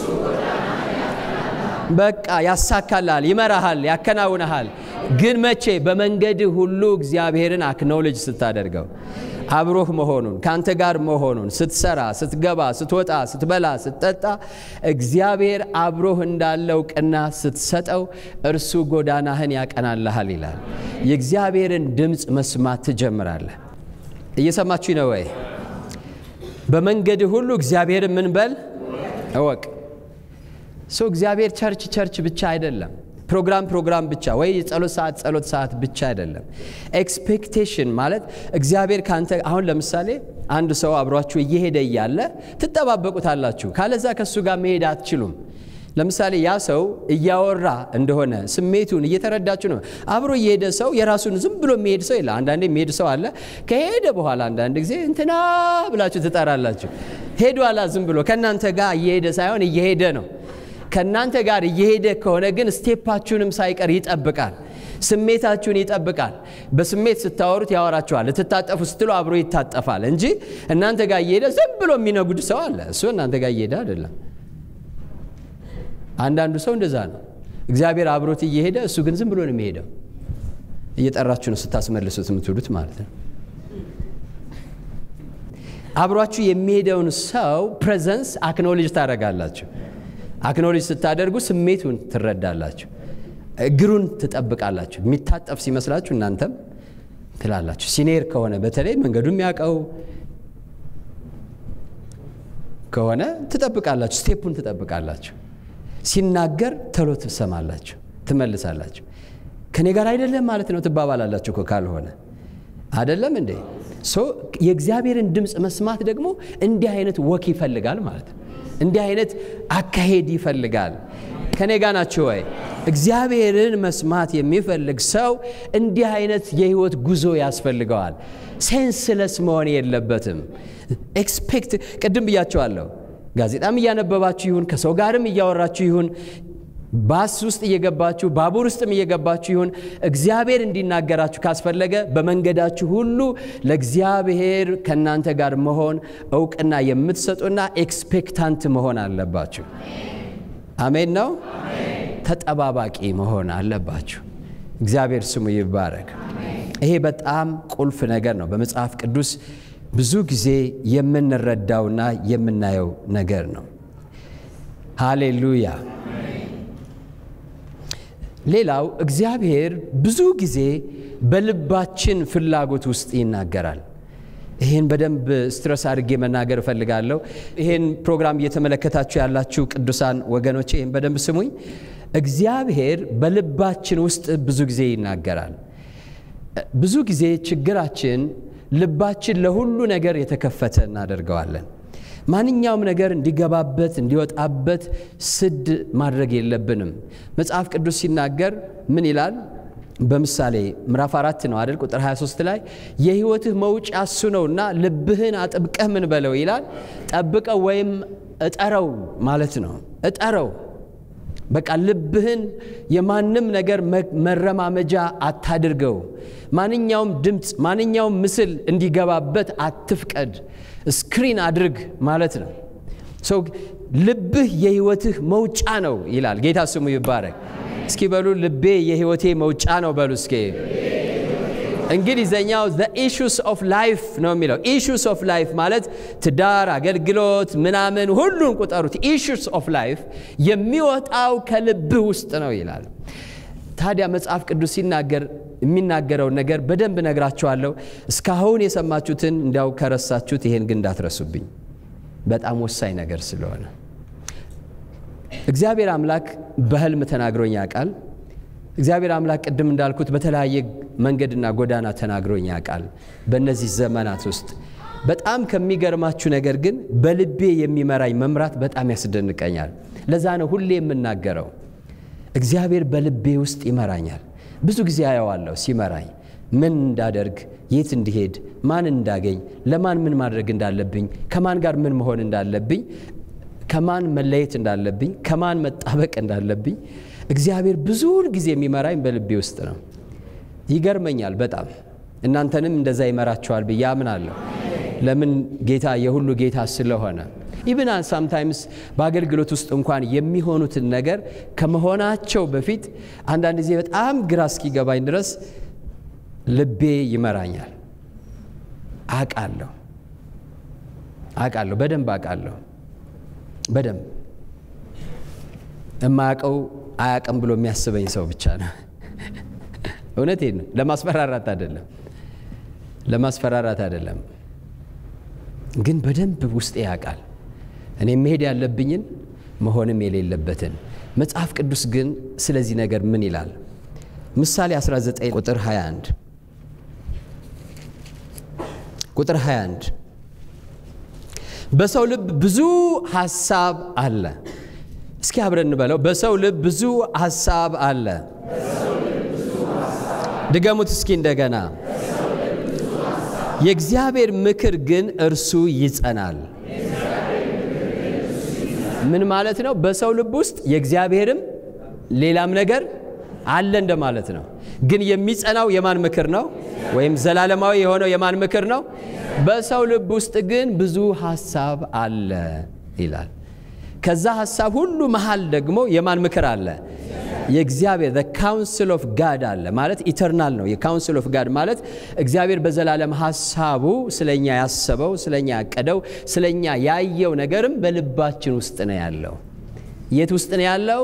በቃ ያሳካልሃል፣ ይመራሃል፣ ያከናውንሃል። ግን መቼ? በመንገድ ሁሉ እግዚአብሔርን አክኖሎጅ ስታደርገው አብሮህ መሆኑን ከአንተ ጋር መሆኑን ስትሰራ፣ ስትገባ፣ ስትወጣ፣ ስትበላ፣ ስትጠጣ እግዚአብሔር አብሮህ እንዳለ እውቅና ስትሰጠው እርሱ ጎዳናህን ያቀናልሃል ይላል። የእግዚአብሔርን ድምፅ መስማት ትጀምራለህ። እየሰማችሁ ነው ወይ? በመንገድ ሁሉ እግዚአብሔርን ምን በል እወቅ። ሰው እግዚአብሔር ቸርች ቸርች ብቻ አይደለም። ፕሮግራም ፕሮግራም ብቻ ወይ የጸሎት ሰዓት ጸሎት ሰዓት ብቻ አይደለም። ኤክስፔክቴሽን ማለት እግዚአብሔር ካንተ አሁን ለምሳሌ አንድ ሰው አብሯችሁ እየሄደ እያለ ትጠባበቁታላችሁ። ካለዛ ከእሱ ጋር መሄድ አትችሉም። ለምሳሌ ያ ሰው እያወራ እንደሆነ ስሜቱን እየተረዳችሁ ነው። አብሮ እየሄደ ሰው የራሱን ዝም ብሎ የሚሄድ ሰው የለ። አንዳንዴ የሚሄድ ሰው አለ። ከሄደ በኋላ አንዳንድ ጊዜ እንትና ብላችሁ ትጠራላችሁ። ሄዷላ ዝም ብሎ ከእናንተ ጋር እየሄደ ሳይሆን እየሄደ ነው። ከእናንተ ጋር እየሄደ ከሆነ ግን ስቴፓችሁንም ሳይቀር ይጠብቃል። ስሜታችሁን ይጠብቃል። በስሜት ስታወሩት ያወራችኋል። ልትታጠፉ ስትሉ አብሮ ይታጠፋል እንጂ እናንተ ጋር እየሄደ ዝም ብሎ የሚነጉድ ሰው አለ። እሱ እናንተ ጋር እየሄደ አይደለም። አንዳንዱ ሰው እንደዛ ነው። እግዚአብሔር አብሮት እየሄደ እሱ ግን ዝም ብሎ ነው የሚሄደው። እየጠራችሁ ነው ስታስመልሱት የምትውሉት ማለት ነው። አብሯችሁ የሚሄደውን ሰው ፕሬዘንስ አክኖሎጅ ታደርጋላችሁ። አክኖሎጅ ስታደርጉ ስሜቱን ትረዳላችሁ። እግሩን ትጠብቃላችሁ። የሚታጠፍ ሲመስላችሁ እናንተም ትላላችሁ። ሲኔር ከሆነ በተለይ መንገዱ የሚያውቀው ከሆነ ትጠብቃላችሁ። ስቴፑን ትጠብቃላችሁ። ሲናገር ተሎ ትሰማላችሁ፣ ትመልሳላችሁ። ከኔ ጋር አይደለም ማለት ነው ትባባላላችሁ እኮ ካልሆነ አይደለም እንዴ? ሶ የእግዚአብሔርን ድምፅ መስማት ደግሞ እንዲህ አይነት ወክ ይፈልጋል ማለት ነው። እንዲህ አይነት አካሄድ ይፈልጋል። ከኔ ጋር ናችሁ ወይ? እግዚአብሔርን መስማት የሚፈልግ ሰው እንዲህ አይነት የህይወት ጉዞ ያስፈልገዋል። ሴንስለስ መሆን የለበትም። ኤክስፔክት ቅድም ብያቸዋለሁ። ጋዜጣም እያነበባችሁ ይሁን ከሰው ጋርም እያወራችሁ ይሁን ባስ ውስጥ እየገባችሁ ባቡር ውስጥም እየገባችሁ ይሁን እግዚአብሔር እንዲናገራችሁ ካስፈለገ በመንገዳችሁ ሁሉ ለእግዚአብሔር ከእናንተ ጋር መሆን እውቅና የምትሰጡና ኤክስፔክታንት መሆን አለባችሁ። አሜን ነው። ተጠባባቂ መሆን አለባችሁ። እግዚአብሔር ስሙ ይባረክ። ይሄ በጣም ቁልፍ ነገር ነው። በመጽሐፍ ቅዱስ ብዙ ጊዜ የምንረዳውና የምናየው ነገር ነው። ሃሌሉያ። ሌላው እግዚአብሔር ብዙ ጊዜ በልባችን ፍላጎት ውስጥ ይናገራል። ይህን በደንብ ስትረስ አድርጌ መናገር እፈልጋለሁ። ይህን ፕሮግራም እየተመለከታችሁ ያላችሁ ቅዱሳን ወገኖቼ ይህን በደንብ ስሙኝ። እግዚአብሔር በልባችን ውስጥ ብዙ ጊዜ ይናገራል። ብዙ ጊዜ ችግራችን ልባችን ለሁሉ ነገር የተከፈተ እናደርገዋለን። ማንኛውም ነገር እንዲገባበት እንዲወጣበት ስድ ማድረግ የለብንም። መጽሐፍ ቅዱስ ሲናገር ምን ይላል? በምሳሌ ምዕራፍ አራት ነው አይደል? ቁጥር 23 ላይ የሕይወትህ መውጫ እሱ ነውና ልብህን አጥብቀህ ምን በለው ይላል። ጠብቀው ወይም እጠረው ማለት ነው። እጠረው በቃ ልብህን የማንም ነገር መረማመጃ አታድርገው። ማንኛውም ድምፅ፣ ማንኛውም ምስል እንዲገባበት አትፍቀድ። ስክሪን አድርግ ማለት ነው። ሰው ልብህ የህይወትህ መውጫ ነው ይላል። ጌታ ስሙ ይባረክ። እስኪ በሉ ልቤ የህይወቴ መውጫ ነው በሉ እስኪ። እንግሊዘኛው ዘ ኢሹስ ኦፍ ላይፍ ነው የሚለው። ኢሹስ ኦፍ ላይፍ ማለት ትዳር፣ አገልግሎት፣ ምናምን ሁሉን ቁጠሩት። ኢሹስ ኦፍ ላይፍ የሚወጣው ከልብህ ውስጥ ነው ይላል። ታዲያ መጽሐፍ ቅዱስ ሲናገር የሚናገረውን ነገር በደንብ ነግራችኋለሁ። እስካሁን የሰማችሁትን እንዲያው ከረሳችሁት ይሄን ግን እንዳትረሱብኝ፣ በጣም ወሳኝ ነገር ስለሆነ እግዚአብሔር አምላክ በህልም ተናግሮኝ ያውቃል። እግዚአብሔር አምላክ ቅድም እንዳልኩት በተለያየ መንገድና ጎዳና ተናግሮኝ ያውቃል። በእነዚህ ዘመናት ውስጥ በጣም ከሚገርማችሁ ነገር ግን በልቤ የሚመራኝ መምራት በጣም ያስደንቀኛል። ለዛ ነው ሁሌ የምናገረው እግዚአብሔር በልቤ ውስጥ ይመራኛል። ብዙ ጊዜ አየዋለሁ ሲመራኝ ምን እንዳደርግ፣ የት እንዲሄድ፣ ማን እንዳገኝ፣ ለማን ምን ማድረግ እንዳለብኝ፣ ከማን ጋር ምን መሆን እንዳለብኝ፣ ከማን መለየት እንዳለብኝ፣ ከማን መጣበቅ እንዳለብኝ እግዚአብሔር ብዙውን ጊዜ የሚመራኝ በልቤ ውስጥ ነው። ይገርመኛል በጣም እናንተንም እንደዛ ይመራችኋል ብዬ አምናለሁ። ለምን ጌታ የሁሉ ጌታ ስለሆነ ኢብን ሳምታይምስ በአገልግሎት ውስጥ እንኳን የሚሆኑትን ነገር ከመሆናቸው በፊት አንዳንድ ጊዜ በጣም ግራ እስኪገባኝ ድረስ ልቤ ይመራኛል። አቃለሁ አቃለሁ በደንብ አቃለሁ በደንብ የማያውቀው አያውቅም ብሎ የሚያስበኝ ሰው ብቻ ነው። እውነቴን ነው። ለማስፈራራት አይደለም፣ ለማስፈራራት አይደለም። ግን በደንብ ውስጤ ያውቃል እኔ መሄድ ያለብኝን መሆንም የሌለበትን። መጽሐፍ ቅዱስ ግን ስለዚህ ነገር ምን ይላል? ምሳሌ 19 ቁጥር 21 ቁጥር 21 በሰው ልብ ብዙ ሐሳብ አለ። እስኪ አብረን እንበለው። በሰው ልብ ብዙ ሐሳብ አለ። ድገሙት እስኪ እንደገና። የእግዚአብሔር ምክር ግን እርሱ ይጸናል። ምን ማለት ነው? በሰው ልብ ውስጥ የእግዚአብሔርም ሌላም ነገር አለ እንደማለት ነው። ግን የሚጸናው የማን ምክር ነው? ወይም ዘላለማዊ የሆነው የማን ምክር ነው? በሰው ልብ ውስጥ ግን ብዙ ሐሳብ አለ ይላል። ከዛ ሐሳብ ሁሉ መሃል ደግሞ የማን ምክር አለ? የእግዚአብሔር the counsel of God አለ ማለት ኢተርናል ነው። የካውንስል ኦፍ ጋድ ማለት እግዚአብሔር በዘላለም ሐሳቡ ስለኛ ያሰበው፣ ስለኛ ያቀደው፣ ስለኛ ያየው ነገርም በልባችን ውስጥ ነው ያለው። የት ውስጥ ነው ያለው?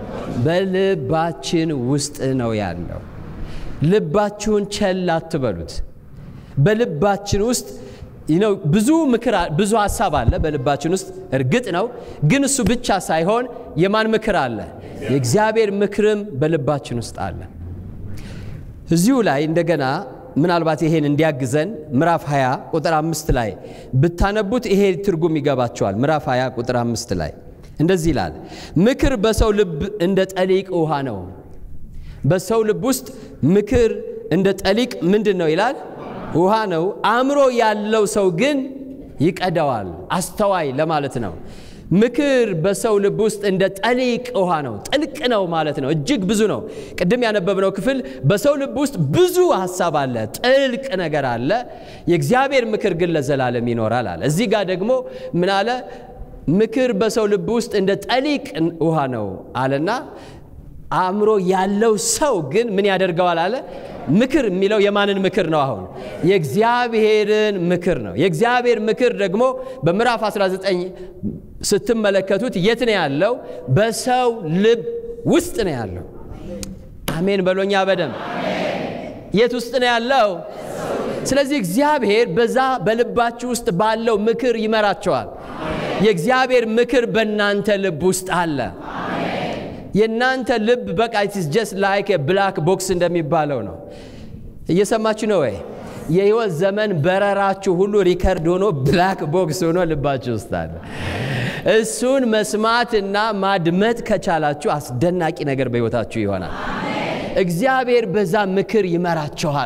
በልባችን ውስጥ ነው ያለው። ልባችሁን ቸል አትበሉት። በልባችን ውስጥ ነው ብዙ ምክር ብዙ ሐሳብ አለ በልባችን ውስጥ እርግጥ ነው። ግን እሱ ብቻ ሳይሆን የማን ምክር አለ? የእግዚአብሔር ምክርም በልባችን ውስጥ አለ። እዚሁ ላይ እንደገና ምናልባት ይሄን እንዲያግዘን ምዕራፍ 20 ቁጥር አምስት ላይ ብታነቡት ይሄ ትርጉም ይገባቸዋል። ምዕራፍ 20 ቁጥር አምስት ላይ እንደዚህ ይላል፣ ምክር በሰው ልብ እንደ ጠሊቅ ውሃ ነው። በሰው ልብ ውስጥ ምክር እንደ ጠሊቅ ምንድን ነው ይላል? ውሃ ነው። አእምሮ ያለው ሰው ግን ይቀደዋል። አስተዋይ ለማለት ነው። ምክር በሰው ልብ ውስጥ እንደ ጠሊቅ ውሃ ነው። ጥልቅ ነው ማለት ነው። እጅግ ብዙ ነው። ቅድም ያነበብነው ክፍል በሰው ልብ ውስጥ ብዙ ሀሳብ አለ፣ ጥልቅ ነገር አለ። የእግዚአብሔር ምክር ግን ለዘላለም ይኖራል አለ። እዚህ ጋር ደግሞ ምን አለ? ምክር በሰው ልብ ውስጥ እንደ ጠሊቅ ውሃ ነው አለና አእምሮ ያለው ሰው ግን ምን ያደርገዋል አለ። ምክር የሚለው የማንን ምክር ነው? አሁን የእግዚአብሔርን ምክር ነው። የእግዚአብሔር ምክር ደግሞ በምዕራፍ 19 ስትመለከቱት የት ነው ያለው? በሰው ልብ ውስጥ ነው ያለው። አሜን በሎኛ በደንብ የት ውስጥ ነው ያለው? ስለዚህ እግዚአብሔር በዛ በልባችሁ ውስጥ ባለው ምክር ይመራቸዋል። የእግዚአብሔር ምክር በእናንተ ልብ ውስጥ አለ። የእናንተ ልብ በቃ ኢትስ ጀስት ላይክ ብላክ ቦክስ እንደሚባለው ነው። እየሰማችሁ ነው ወይ? የህይወት ዘመን በረራችሁ ሁሉ ሪከርድ ሆኖ ብላክ ቦክስ ሆኖ ልባችሁ ውስጥ አለ። እሱን መስማትና ማድመጥ ከቻላችሁ አስደናቂ ነገር በሕይወታችሁ ይሆናል። እግዚአብሔር በዛ ምክር ይመራችኋል።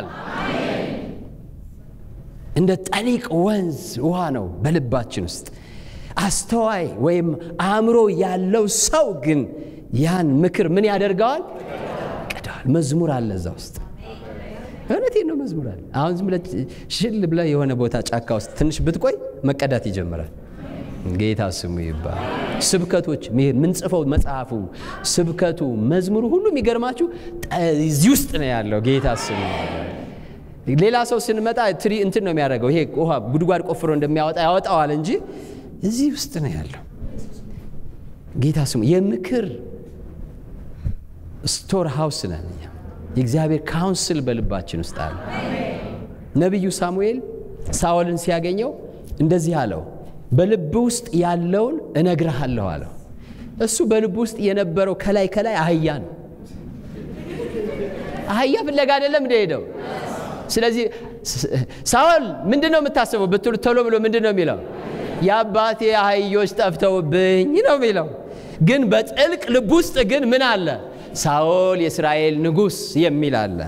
እንደ ጠሊቅ ወንዝ ውሃ ነው በልባችን ውስጥ። አስተዋይ ወይም አእምሮ ያለው ሰው ግን ያን ምክር ምን ያደርገዋል? ቀደዋል። መዝሙር አለ እዛ ውስጥ። እውነቴን ነው፣ መዝሙር አለ። አሁን ዝም ብለህ ሽል ብለህ የሆነ ቦታ ጫካ ውስጥ ትንሽ ብትቆይ መቀዳት ይጀምራል። ጌታ ስሙ ይባል። ስብከቶች ምንጽፈው መጽሐፉ፣ ስብከቱ፣ መዝሙሩ ሁሉ የሚገርማችሁ እዚህ ውስጥ ነው ያለው። ጌታ ስሙ ሌላ ሰው ስንመጣ ትሪ እንትን ነው የሚያደርገው። ይሄ ውሃ ጉድጓድ ቆፍሮ እንደሚያወጣ ያወጣዋል እንጂ እዚህ ውስጥ ነው ያለው። ጌታ ስሙ የምክር ስቶር ሃውስ ነን እኛ። የእግዚአብሔር ካውንስል በልባችን ውስጥ አለ። ነቢዩ ሳሙኤል ሳኦልን ሲያገኘው እንደዚህ አለው፣ በልብ ውስጥ ያለውን እነግርሃለሁ አለው። እሱ በልብ ውስጥ የነበረው ከላይ ከላይ አህያ ነው። አህያ ፍለጋ አይደለም እንደ ሄደው። ስለዚህ ሳኦል ምንድን ነው የምታስበው ብትሉ ቶሎ ብሎ ምንድን ነው የሚለው? የአባቴ አህዮች ጠፍተውብኝ ነው የሚለው። ግን በጥልቅ ልብ ውስጥ ግን ምን አለ? ሳኦል የእስራኤል ንጉሥ የሚል አለ።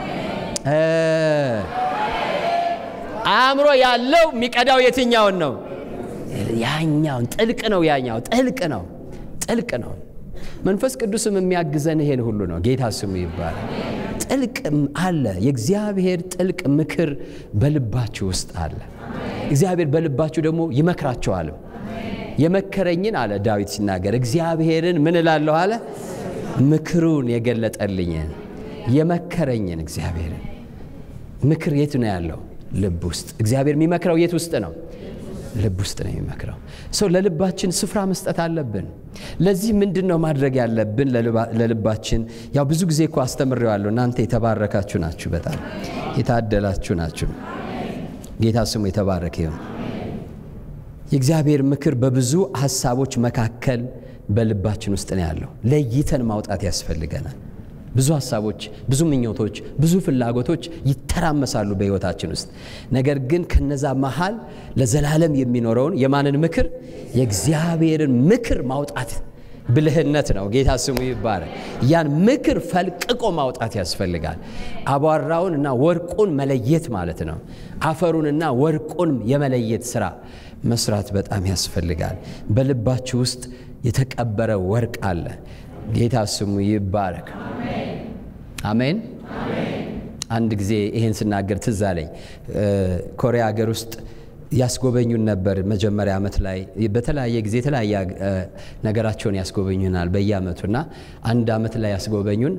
አእምሮ ያለው የሚቀዳው የትኛውን ነው? ያኛውን። ጥልቅ ነው። ያኛው ጥልቅ ነው። ጥልቅ ነው። መንፈስ ቅዱስም የሚያግዘን ይሄን ሁሉ ነው። ጌታ ስሙ ይባላል። ጥልቅ አለ። የእግዚአብሔር ጥልቅ ምክር በልባችሁ ውስጥ አለ። እግዚአብሔር በልባችሁ ደግሞ ይመክራቸዋልም። የመከረኝን አለ ዳዊት ሲናገር እግዚአብሔርን ምን እላለሁ አለ ምክሩን የገለጠልኝን የመከረኝን እግዚአብሔርን ምክር የት ነው ያለው? ልብ ውስጥ። እግዚአብሔር የሚመክረው የት ውስጥ ነው? ልብ ውስጥ ነው የሚመክረው። ሰው ለልባችን ስፍራ መስጠት አለብን። ለዚህ ምንድን ነው ማድረግ ያለብን? ለልባችን ያው ብዙ ጊዜ እኮ አስተምሬዋለሁ። እናንተ የተባረካችሁ ናችሁ፣ በጣም የታደላችሁ ናችሁ። ጌታ ስሙ የተባረከ ይሁን። የእግዚአብሔር ምክር በብዙ ሀሳቦች መካከል በልባችን ውስጥ ነው ያለው። ለይተን ማውጣት ያስፈልገናል። ብዙ ሀሳቦች፣ ብዙ ምኞቶች፣ ብዙ ፍላጎቶች ይተራመሳሉ በሕይወታችን ውስጥ። ነገር ግን ከነዛ መሃል ለዘላለም የሚኖረውን የማንን ምክር? የእግዚአብሔርን ምክር ማውጣት ብልህነት ነው። ጌታ ስሙ ይባረክ። ያን ምክር ፈልቅቆ ማውጣት ያስፈልጋል። አቧራውን እና ወርቁን መለየት ማለት ነው። አፈሩንና ወርቁን የመለየት ስራ መስራት በጣም ያስፈልጋል። በልባችሁ ውስጥ የተቀበረ ወርቅ አለ። ጌታ ስሙ ይባረክ። አሜን። አንድ ጊዜ ይሄን ስናገር ትዝ አለኝ። ኮሪያ ሀገር ውስጥ ያስጎበኙን ነበር። መጀመሪያ ዓመት ላይ በተለያየ ጊዜ የተለያየ ነገራቸውን ያስጎበኙናል በየዓመቱ እና አንድ ዓመት ላይ ያስጎበኙን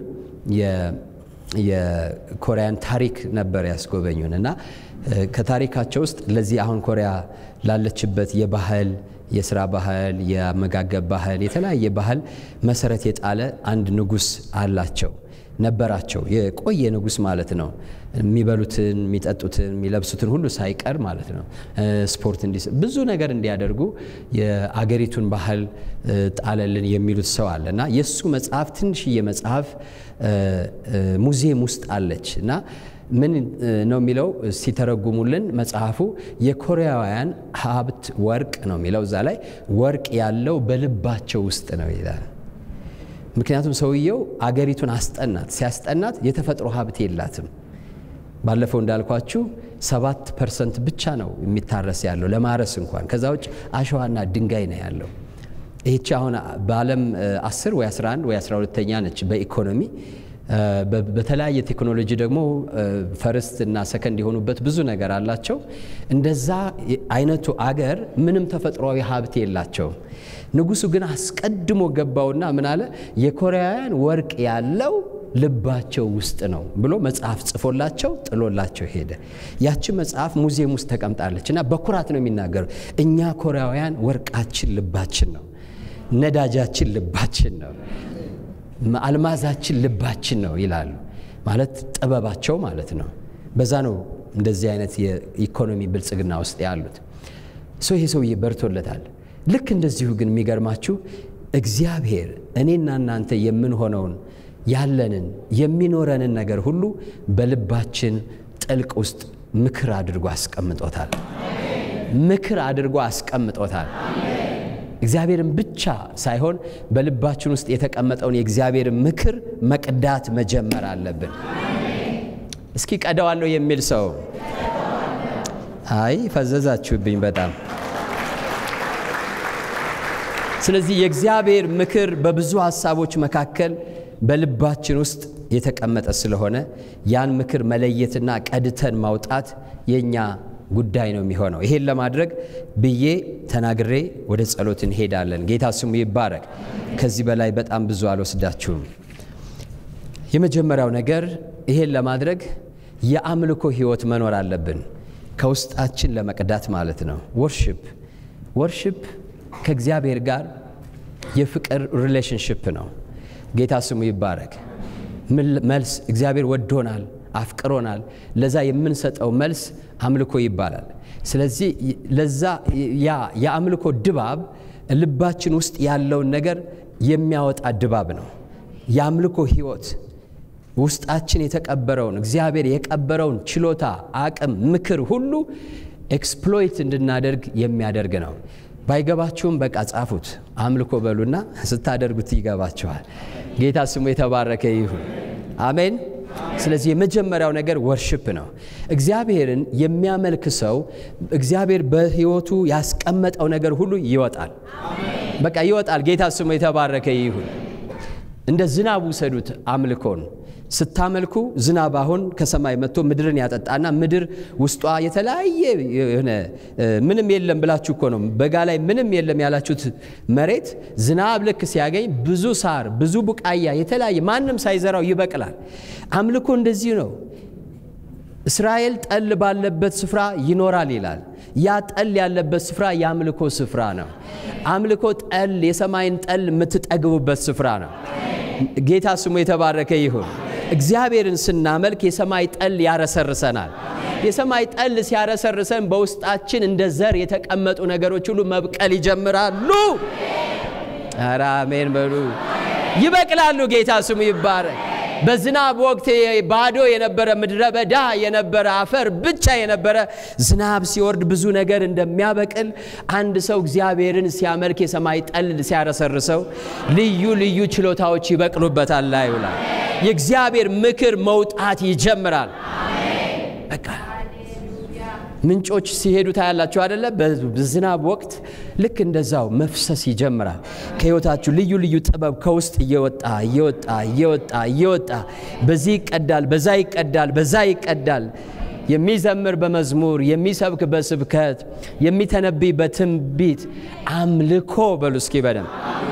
የኮሪያን ታሪክ ነበር ያስጎበኙን እና ከታሪካቸው ውስጥ ለዚህ አሁን ኮሪያ ላለችበት የባህል የስራ ባህል፣ የአመጋገብ ባህል፣ የተለያየ ባህል መሰረት የጣለ አንድ ንጉሥ አላቸው ነበራቸው። የቆየ ንጉሥ ማለት ነው። የሚበሉትን፣ የሚጠጡትን፣ የሚለብሱትን ሁሉ ሳይቀር ማለት ነው። ስፖርት እንዲ ብዙ ነገር እንዲያደርጉ የአገሪቱን ባህል ጣለልን የሚሉት ሰው አለ እና የእሱ መጽሐፍ ትንሽዬ መጽሐፍ ሙዚየም ውስጥ አለች እና ምን ነው የሚለው ሲተረጉሙልን መጽሐፉ የኮሪያውያን ሀብት ወርቅ ነው የሚለው እዛ ላይ ወርቅ ያለው በልባቸው ውስጥ ነው ይላል። ምክንያቱም ሰውየው አገሪቱን አስጠናት። ሲያስጠናት የተፈጥሮ ሀብት የላትም። ባለፈው እንዳልኳችሁ ሰባት ፐርሰንት ብቻ ነው የሚታረስ ያለው ለማረስ እንኳን። ከዛ ውጭ አሸዋና ድንጋይ ነው ያለው። ይህቺ አሁን በዓለም 10 ወይ 11 ወይ 12ተኛ ነች በኢኮኖሚ በተለያየ ቴክኖሎጂ ደግሞ ፈርስት እና ሰከንድ የሆኑበት ብዙ ነገር አላቸው። እንደዛ አይነቱ አገር ምንም ተፈጥሯዊ ሀብት የላቸውም። ንጉሱ ግን አስቀድሞ ገባውና ምን አለ፣ የኮሪያውያን ወርቅ ያለው ልባቸው ውስጥ ነው ብሎ መጽሐፍ ጽፎላቸው ጥሎላቸው ሄደ። ያቺ መጽሐፍ ሙዚየም ውስጥ ተቀምጣለች እና በኩራት ነው የሚናገሩ እኛ ኮሪያውያን ወርቃችን ልባችን ነው፣ ነዳጃችን ልባችን ነው አልማዛችን ልባችን ነው ይላሉ። ማለት ጥበባቸው ማለት ነው። በዛ ነው እንደዚህ አይነት የኢኮኖሚ ብልጽግና ውስጥ ያሉት። ሰው ይሄ ሰውዬ በርቶለታል። ልክ እንደዚሁ ግን የሚገርማችሁ እግዚአብሔር እኔና እናንተ የምንሆነውን ያለንን የሚኖረንን ነገር ሁሉ በልባችን ጥልቅ ውስጥ ምክር አድርጎ አስቀምጦታል። ምክር አድርጎ አስቀምጦታል። እግዚአብሔርን ብቻ ሳይሆን በልባችን ውስጥ የተቀመጠውን የእግዚአብሔርን ምክር መቅዳት መጀመር አለብን። እስኪ ቀዳዋለሁ የሚል ሰው አይ ፈዘዛችሁብኝ በጣም። ስለዚህ የእግዚአብሔር ምክር በብዙ ሀሳቦች መካከል በልባችን ውስጥ የተቀመጠ ስለሆነ ያን ምክር መለየትና ቀድተን ማውጣት የእኛ ጉዳይ ነው የሚሆነው። ይሄን ለማድረግ ብዬ ተናግሬ ወደ ጸሎት እንሄዳለን። ጌታ ስሙ ይባረክ። ከዚህ በላይ በጣም ብዙ አልወስዳችሁም። የመጀመሪያው ነገር ይሄን ለማድረግ የአምልኮ ሕይወት መኖር አለብን፣ ከውስጣችን ለመቅዳት ማለት ነው። ወርሽፕ ወርሽፕ ከእግዚአብሔር ጋር የፍቅር ሪሌሽንሽፕ ነው። ጌታ ስሙ ይባረክ። መልስ እግዚአብሔር ወዶናል አፍቅሮናል። ለዛ የምንሰጠው መልስ አምልኮ ይባላል። ስለዚህ ለዛ ያ የአምልኮ ድባብ ልባችን ውስጥ ያለውን ነገር የሚያወጣ ድባብ ነው። የአምልኮ ሕይወት ውስጣችን የተቀበረውን እግዚአብሔር የቀበረውን ችሎታ፣ አቅም፣ ምክር ሁሉ ኤክስፕሎይት እንድናደርግ የሚያደርግ ነው። ባይገባችሁም በቃ ጻፉት፣ አምልኮ በሉና ስታደርጉት ይገባችኋል። ጌታ ስሙ የተባረከ ይሁን። አሜን። ስለዚህ የመጀመሪያው ነገር ወርሽፕ ነው። እግዚአብሔርን የሚያመልክ ሰው እግዚአብሔር በሕይወቱ ያስቀመጠው ነገር ሁሉ ይወጣል። በቃ ይወጣል። ጌታ ስሙ የተባረከ ይሁን። እንደ ዝናብ ውሰዱት አምልኮን ስታመልኩ ዝናብ አሁን ከሰማይ መጥቶ ምድርን ያጠጣና ምድር ውስጧ የተለያየ የሆነ ምንም የለም ብላችሁ እኮ ነው በጋ ላይ ምንም የለም ያላችሁት መሬት ዝናብ ልክ ሲያገኝ ብዙ ሳር፣ ብዙ ቡቃያ የተለያየ ማንም ሳይዘራው ይበቅላል። አምልኮ እንደዚህ ነው። እስራኤል ጠል ባለበት ስፍራ ይኖራል ይላል። ያ ጠል ያለበት ስፍራ የአምልኮ ስፍራ ነው። አምልኮ ጠል የሰማይን ጠል የምትጠግቡበት ስፍራ ነው። ጌታ ስሙ የተባረከ ይሁን። እግዚአብሔርን ስናመልክ የሰማይ ጠል ያረሰርሰናል። የሰማይ ጠል ሲያረሰርሰን በውስጣችን እንደ ዘር የተቀመጡ ነገሮች ሁሉ መብቀል ይጀምራሉ። ኧረ አሜን በሉ። ይበቅላሉ። ጌታ ስሙ ይባረክ። በዝናብ ወቅት ባዶ የነበረ ምድረ በዳ የነበረ አፈር ብቻ የነበረ ዝናብ ሲወርድ ብዙ ነገር እንደሚያበቅል አንድ ሰው እግዚአብሔርን ሲያመልክ የሰማይ ጠል ሲያረሰርሰው ልዩ ልዩ ችሎታዎች ይበቅሉበታል። ላይ ይውላል። የእግዚአብሔር ምክር መውጣት ይጀምራል። በቃ ምንጮች ሲሄዱ ታያላችሁ አደለ? በዝናብ ወቅት ልክ እንደዛው መፍሰስ ይጀምራል። ከሕይወታችሁ ልዩ ልዩ ጥበብ ከውስጥ እየወጣ እየወጣ እየወጣ እየወጣ በዚህ ይቀዳል፣ በዛ ይቀዳል፣ በዛ ይቀዳል። የሚዘምር በመዝሙር የሚሰብክ በስብከት የሚተነብይ በትንቢት አምልኮ በሉ እስኪ በደም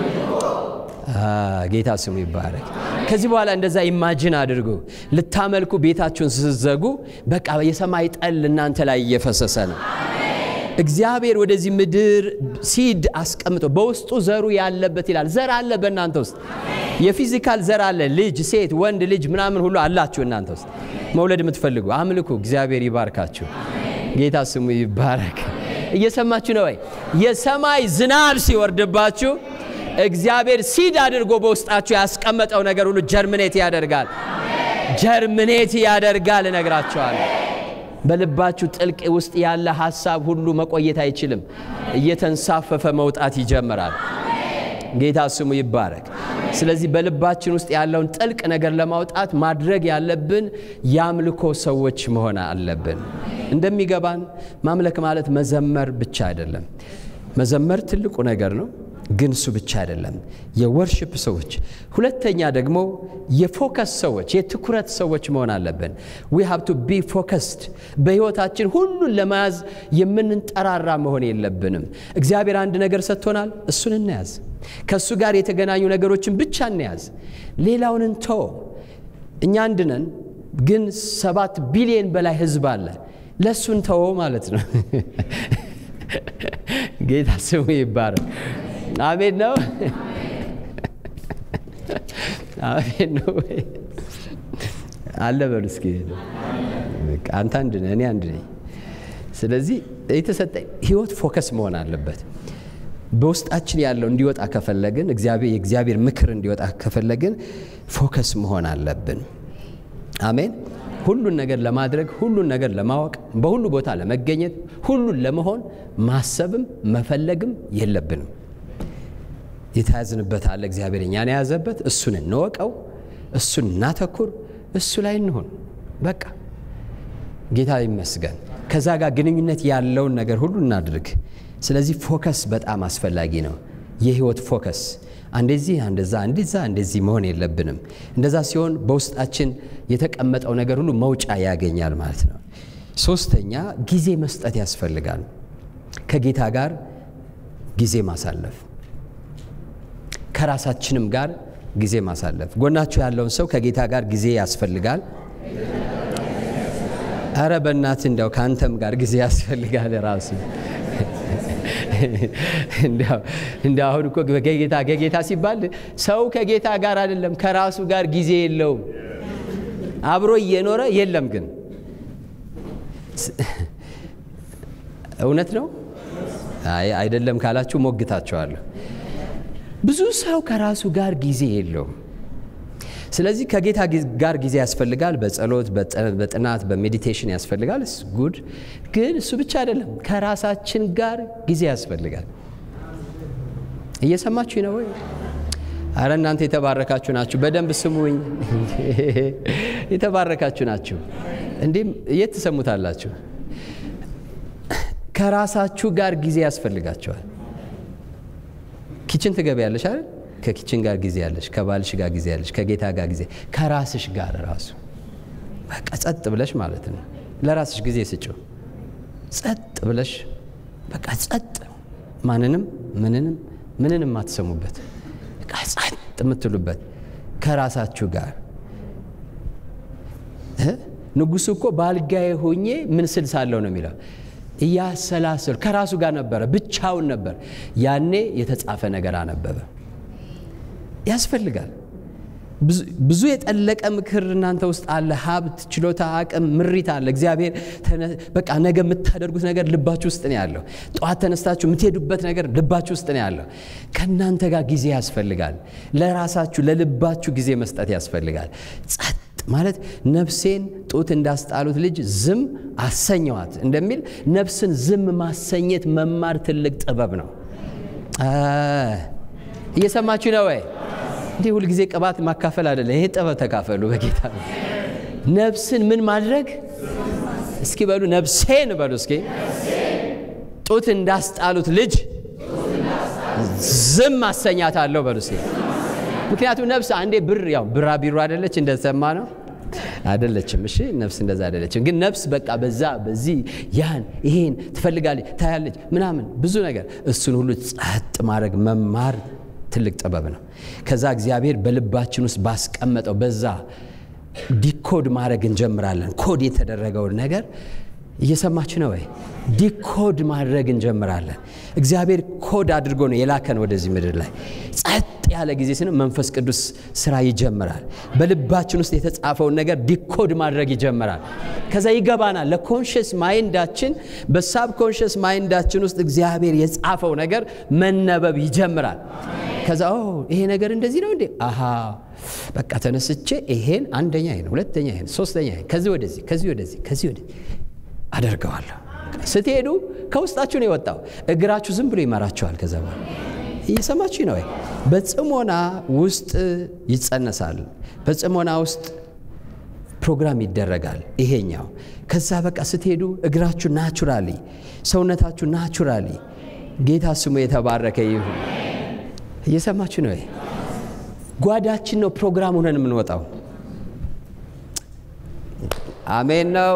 ጌታ ስሙ ይባረክ። ከዚህ በኋላ እንደዛ ኢማጅን አድርጉ። ልታመልኩ ቤታችሁን ስትዘጉ በቃ የሰማይ ጠል እናንተ ላይ እየፈሰሰ ነው። እግዚአብሔር ወደዚህ ምድር ሲድ አስቀምጦ በውስጡ ዘሩ ያለበት ይላል። ዘር አለ በእናንተ ውስጥ የፊዚካል ዘር አለ። ልጅ፣ ሴት፣ ወንድ ልጅ ምናምን ሁሉ አላችሁ እናንተ ውስጥ መውለድ የምትፈልጉ አምልኩ። እግዚአብሔር ይባርካችሁ። ጌታ ስሙ ይባረክ። እየሰማችሁ ነው ወይ? የሰማይ ዝናብ ሲወርድባችሁ እግዚአብሔር ሲድ አድርጎ በውስጣችሁ ያስቀመጠው ነገር ሁሉ ጀርምኔት ያደርጋል። ጀርምኔት ያደርጋል እነግራቸዋለሁ። በልባችሁ ጥልቅ ውስጥ ያለ ሀሳብ ሁሉ መቆየት አይችልም። እየተንሳፈፈ መውጣት ይጀምራል። ጌታ ስሙ ይባረክ። ስለዚህ በልባችን ውስጥ ያለውን ጥልቅ ነገር ለማውጣት ማድረግ ያለብን የአምልኮ ሰዎች መሆን አለብን። እንደሚገባን ማምለክ ማለት መዘመር ብቻ አይደለም። መዘመር ትልቁ ነገር ነው ግን እሱ ብቻ አይደለም። የወርሽፕ ሰዎች፣ ሁለተኛ ደግሞ የፎከስ ሰዎች፣ የትኩረት ሰዎች መሆን አለብን። ዊ ሃብ ቱ ቢ ፎከስድ። በሕይወታችን ሁሉን ለመያዝ የምንጠራራ መሆን የለብንም። እግዚአብሔር አንድ ነገር ሰጥቶናል፣ እሱን እንያዝ። ከእሱ ጋር የተገናኙ ነገሮችን ብቻ እንያዝ፣ ሌላውን እንተው። እኛ አንድ ነን፣ ግን ሰባት ቢሊዮን በላይ ሕዝብ አለ። ለእሱን ተወው ማለት ነው። ጌታ ስሙ ይባረክ። አሜን ነው። አሜን ነው አለ በሉ እስኪ። አንተ አንድ ነህ፣ እኔ አንድ ነኝ። ስለዚህ የተሰጠኝ ህይወት ፎከስ መሆን አለበት። በውስጣችን ያለው እንዲወጣ ከፈለግን የእግዚአብሔር ምክር እንዲወጣ ከፈለግን ፎከስ መሆን አለብን። አሜን። ሁሉን ነገር ለማድረግ ሁሉን ነገር ለማወቅ በሁሉ ቦታ ለመገኘት ሁሉን ለመሆን ማሰብም መፈለግም የለብንም። የተያዝንበት አለ እግዚአብሔር እኛን የያዘበት፣ እሱን እንወቀው፣ እሱን እናተኩር፣ እሱ ላይ እንሆን። በቃ ጌታ ይመስገን። ከዛ ጋር ግንኙነት ያለውን ነገር ሁሉ እናድርግ። ስለዚህ ፎከስ በጣም አስፈላጊ ነው። የህይወት ፎከስ አንደዚህ አንደዛ እንደዛ እንደዚህ መሆን የለብንም። እንደዛ ሲሆን በውስጣችን የተቀመጠው ነገር ሁሉ መውጫ ያገኛል ማለት ነው። ሶስተኛ ጊዜ መስጠት ያስፈልጋል። ከጌታ ጋር ጊዜ ማሳለፍ፣ ከራሳችንም ጋር ጊዜ ማሳለፍ። ጎናችሁ ያለውን ሰው ከጌታ ጋር ጊዜ ያስፈልጋል። አረ በእናት እንዲያው ከአንተም ጋር ጊዜ ያስፈልጋል ራሱ እንደ አሁን እኮ ከጌታ ከጌታ ሲባል ሰው ከጌታ ጋር አይደለም ከራሱ ጋር ጊዜ የለውም። አብሮ እየኖረ የለም። ግን እውነት ነው አይደለም ካላችሁ ሞግታችኋለሁ። ብዙ ሰው ከራሱ ጋር ጊዜ የለውም። ስለዚህ ከጌታ ጋር ጊዜ ያስፈልጋል። በጸሎት፣ በጥናት፣ በሜዲቴሽን ያስፈልጋል። ጉድ ግን እሱ ብቻ አይደለም፣ ከራሳችን ጋር ጊዜ ያስፈልጋል። እየሰማችሁ ነው ወይ? አረ እናንተ የተባረካችሁ ናችሁ። በደንብ ስሙኝ። የተባረካችሁ ናችሁ። እንዲህም የት ትሰሙታላችሁ? ከራሳችሁ ጋር ጊዜ ያስፈልጋቸዋል። ኪችን ትገቢያለሽ አይደል? ከኪችን ጋር ጊዜ ያለሽ፣ ከባልሽ ጋር ጊዜ ያለሽ፣ ከጌታ ጋር ጊዜ፣ ከራስሽ ጋር ራሱ በቃ ጸጥ ብለሽ ማለት ነው። ለራስሽ ጊዜ ስጭው። ጸጥ ብለሽ በቃ ጸጥ፣ ማንንም ምንንም ምንንም አትሰሙበት፣ በቃ ጸጥ የምትሉበት ከራሳችሁ ጋር ንጉሱ እኮ በአልጋዬ ሆኜ ምን ስል ሳለሁ ነው የሚለው እያሰላሰሉ ከራሱ ጋር ነበረ፣ ብቻውን ነበር። ያኔ የተጻፈ ነገር አነበበ። ያስፈልጋል። ብዙ የጠለቀ ምክር እናንተ ውስጥ አለ። ሀብት፣ ችሎታ፣ አቅም፣ ምሪት አለ። እግዚአብሔር በቃ ነገ የምታደርጉት ነገር ልባችሁ ውስጥ ነው ያለው። ጠዋት ተነስታችሁ የምትሄዱበት ነገር ልባችሁ ውስጥ ነው ያለው። ከእናንተ ጋር ጊዜ ያስፈልጋል። ለራሳችሁ ለልባችሁ ጊዜ መስጠት ያስፈልጋል። ጸጥ ማለት ነፍሴን ጡት እንዳስጣሉት ልጅ ዝም አሰኘዋት እንደሚል ነፍስን ዝም ማሰኘት መማር ትልቅ ጥበብ ነው። እየሰማችሁ ነው ወይ? እንዲህ ሁልጊዜ ቅባት ማካፈል አይደለም። ይሄ ጥበብ ተካፈሉ በጌታ ነፍስን ምን ማድረግ እስኪ በሉ ነፍሴን በሉ እስኪ ጡት እንዳስጣሉት ልጅ ዝም አሰኛታለሁ በሉ እስኪ ምክንያቱም ነፍስ አንዴ ብር ያው ብራ ቢሮ አይደለች እንደሰማ ነው አይደለችም። እሺ ነፍስ እንደዛ አይደለችም። ግን ነፍስ በቃ በዛ በዚህ ያን ይሄን ትፈልጋለች፣ ታያለች፣ ምናምን ብዙ ነገር እሱን ሁሉ ጸጥ ማድረግ መማር ትልቅ ጥበብ ነው። ከዛ እግዚአብሔር በልባችን ውስጥ ባስቀመጠው በዛ ዲኮድ ማድረግ እንጀምራለን። ኮድ የተደረገውን ነገር እየሰማችሁ ነው ወይ? ዲኮድ ማድረግ እንጀምራለን። እግዚአብሔር ኮድ አድርጎ ነው የላከን ወደዚህ ምድር ላይ። ጸጥ ያለ ጊዜ ስን መንፈስ ቅዱስ ስራ ይጀምራል። በልባችን ውስጥ የተጻፈውን ነገር ዲኮድ ማድረግ ይጀምራል። ከዛ ይገባናል። ለኮንሽስ ማይንዳችን በሳብ ኮንሽስ ማይንዳችን ውስጥ እግዚአብሔር የጻፈው ነገር መነበብ ይጀምራል። ከዛ ይሄ ነገር እንደዚህ ነው እንዴ? አሃ በቃ ተነስቼ ይሄን አንደኛ ይሄን ሁለተኛ ይሄን ሶስተኛ ይሄን ከዚህ ወደዚህ ከዚህ ወደዚህ ከዚህ ወደዚህ አደርገዋለሁ። ስትሄዱ ከውስጣችሁ ነው የወጣው። እግራችሁ ዝም ብሎ ይመራችኋል። ከዛ በኋላ እየሰማችሁ ነው ወይ? በጽሞና ውስጥ ይጸነሳል። በጽሞና ውስጥ ፕሮግራም ይደረጋል። ይሄኛው ከዛ በቃ ስትሄዱ እግራችሁ ናቹራሊ፣ ሰውነታችሁ ናቹራሊ፣ ጌታ ስሙ የተባረከ ይሁን። እየሰማችሁ ነው ወይ? ጓዳችን ነው ፕሮግራም ሆነን የምንወጣው። አሜን ነው።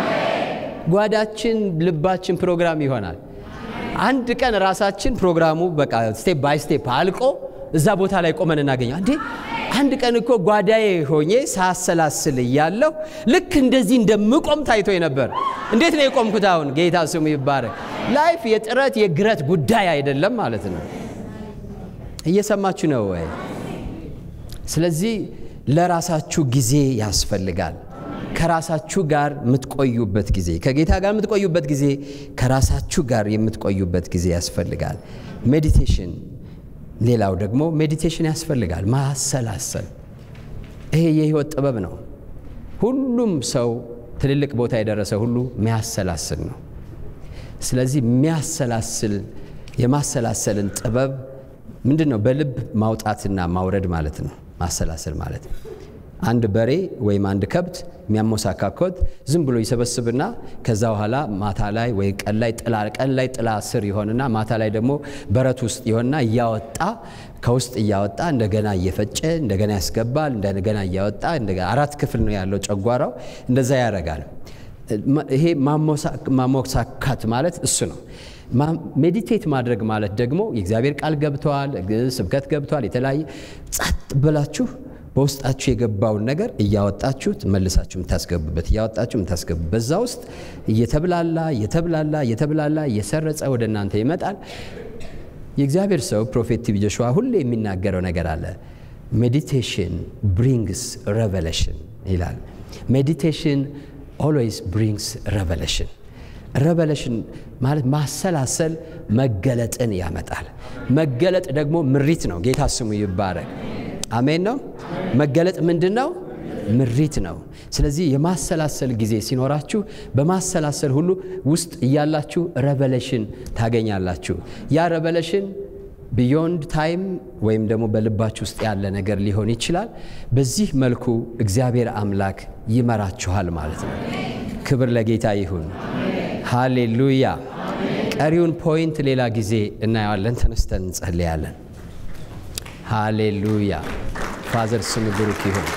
ጓዳችን ልባችን ፕሮግራም ይሆናል። አንድ ቀን ራሳችን ፕሮግራሙ በቃ ስቴፕ ባይ ስቴፕ አልቆ እዛ ቦታ ላይ ቆመን እናገኘው። እንዴ አንድ ቀን እኮ ጓዳዬ ሆኜ ሳሰላስል እያለሁ ልክ እንደዚህ እንደምቆም ታይቶ ነበር። እንዴት ነው የቆምኩት? አሁን ጌታ ስሙ ይባረክ። ላይፍ የጥረት የግረት ጉዳይ አይደለም ማለት ነው። እየሰማችሁ ነው ወይ? ስለዚህ ለራሳችሁ ጊዜ ያስፈልጋል። ከራሳችሁ ጋር የምትቆዩበት ጊዜ ከጌታ ጋር የምትቆዩበት ጊዜ ከራሳችሁ ጋር የምትቆዩበት ጊዜ ያስፈልጋል። ሜዲቴሽን፣ ሌላው ደግሞ ሜዲቴሽን ያስፈልጋል። ማሰላሰል፣ ይሄ የህይወት ጥበብ ነው። ሁሉም ሰው ትልልቅ ቦታ የደረሰ ሁሉ የሚያሰላስል ነው። ስለዚህ የሚያሰላስል የማሰላሰልን ጥበብ ምንድን ነው? በልብ ማውጣትና ማውረድ ማለት ነው። ማሰላሰል ማለት ነው። አንድ በሬ ወይም አንድ ከብት የሚያሞሳካኮት ዝም ብሎ ይሰበስብና ከዛ በኋላ ማታ ላይ ወይ ቀን ላይ ጥላ ቀን ላይ ጥላ ስር ይሆንና ማታ ላይ ደግሞ በረት ውስጥ ይሆንና እያወጣ ከውስጥ እያወጣ እንደገና እየፈጨ እንደገና ያስገባል። እንደገና እያወጣ አራት ክፍል ነው ያለው ጨጓራው። እንደዛ ያደርጋል። ይሄ ማሞሳካት ማለት እሱ ነው። ሜዲቴት ማድረግ ማለት ደግሞ የእግዚአብሔር ቃል ገብተዋል፣ ስብከት ገብተዋል። የተለያየ ጸጥ ብላችሁ በውስጣችሁ የገባውን ነገር እያወጣችሁ መልሳችሁ የምታስገቡበት እያወጣችሁ የምታስገቡበት በዛ ውስጥ እየተብላላ እየተብላላ እየተብላላ እየሰረጸ ወደ እናንተ ይመጣል። የእግዚአብሔር ሰው ፕሮፌት ቲቢ ጆሹዋ ሁሌ የሚናገረው ነገር አለ። ሜዲቴሽን ብሪንግስ ሬቨሌሽን ይላል። ሜዲቴሽን ኦልዌይስ ብሪንግስ ሬቨሌሽን ረቨሌሽን ማለት ማሰላሰል መገለጥን ያመጣል። መገለጥ ደግሞ ምሪት ነው። ጌታ ስሙ ይባረክ። አሜን ነው። መገለጥ ምንድን ነው? ምሪት ነው። ስለዚህ የማሰላሰል ጊዜ ሲኖራችሁ በማሰላሰል ሁሉ ውስጥ እያላችሁ ረቨሌሽን ታገኛላችሁ። ያ ረቨሌሽን ቢዮንድ ታይም ወይም ደግሞ በልባችሁ ውስጥ ያለ ነገር ሊሆን ይችላል። በዚህ መልኩ እግዚአብሔር አምላክ ይመራችኋል ማለት ነው። ክብር ለጌታ ይሁን። ሃሌሉያ። ቀሪውን ፖይንት ሌላ ጊዜ እናየዋለን። ተነስተን እንጸልያለን። ሃሌሉያ። ፋዘር ስም ብሩክ ይሁን።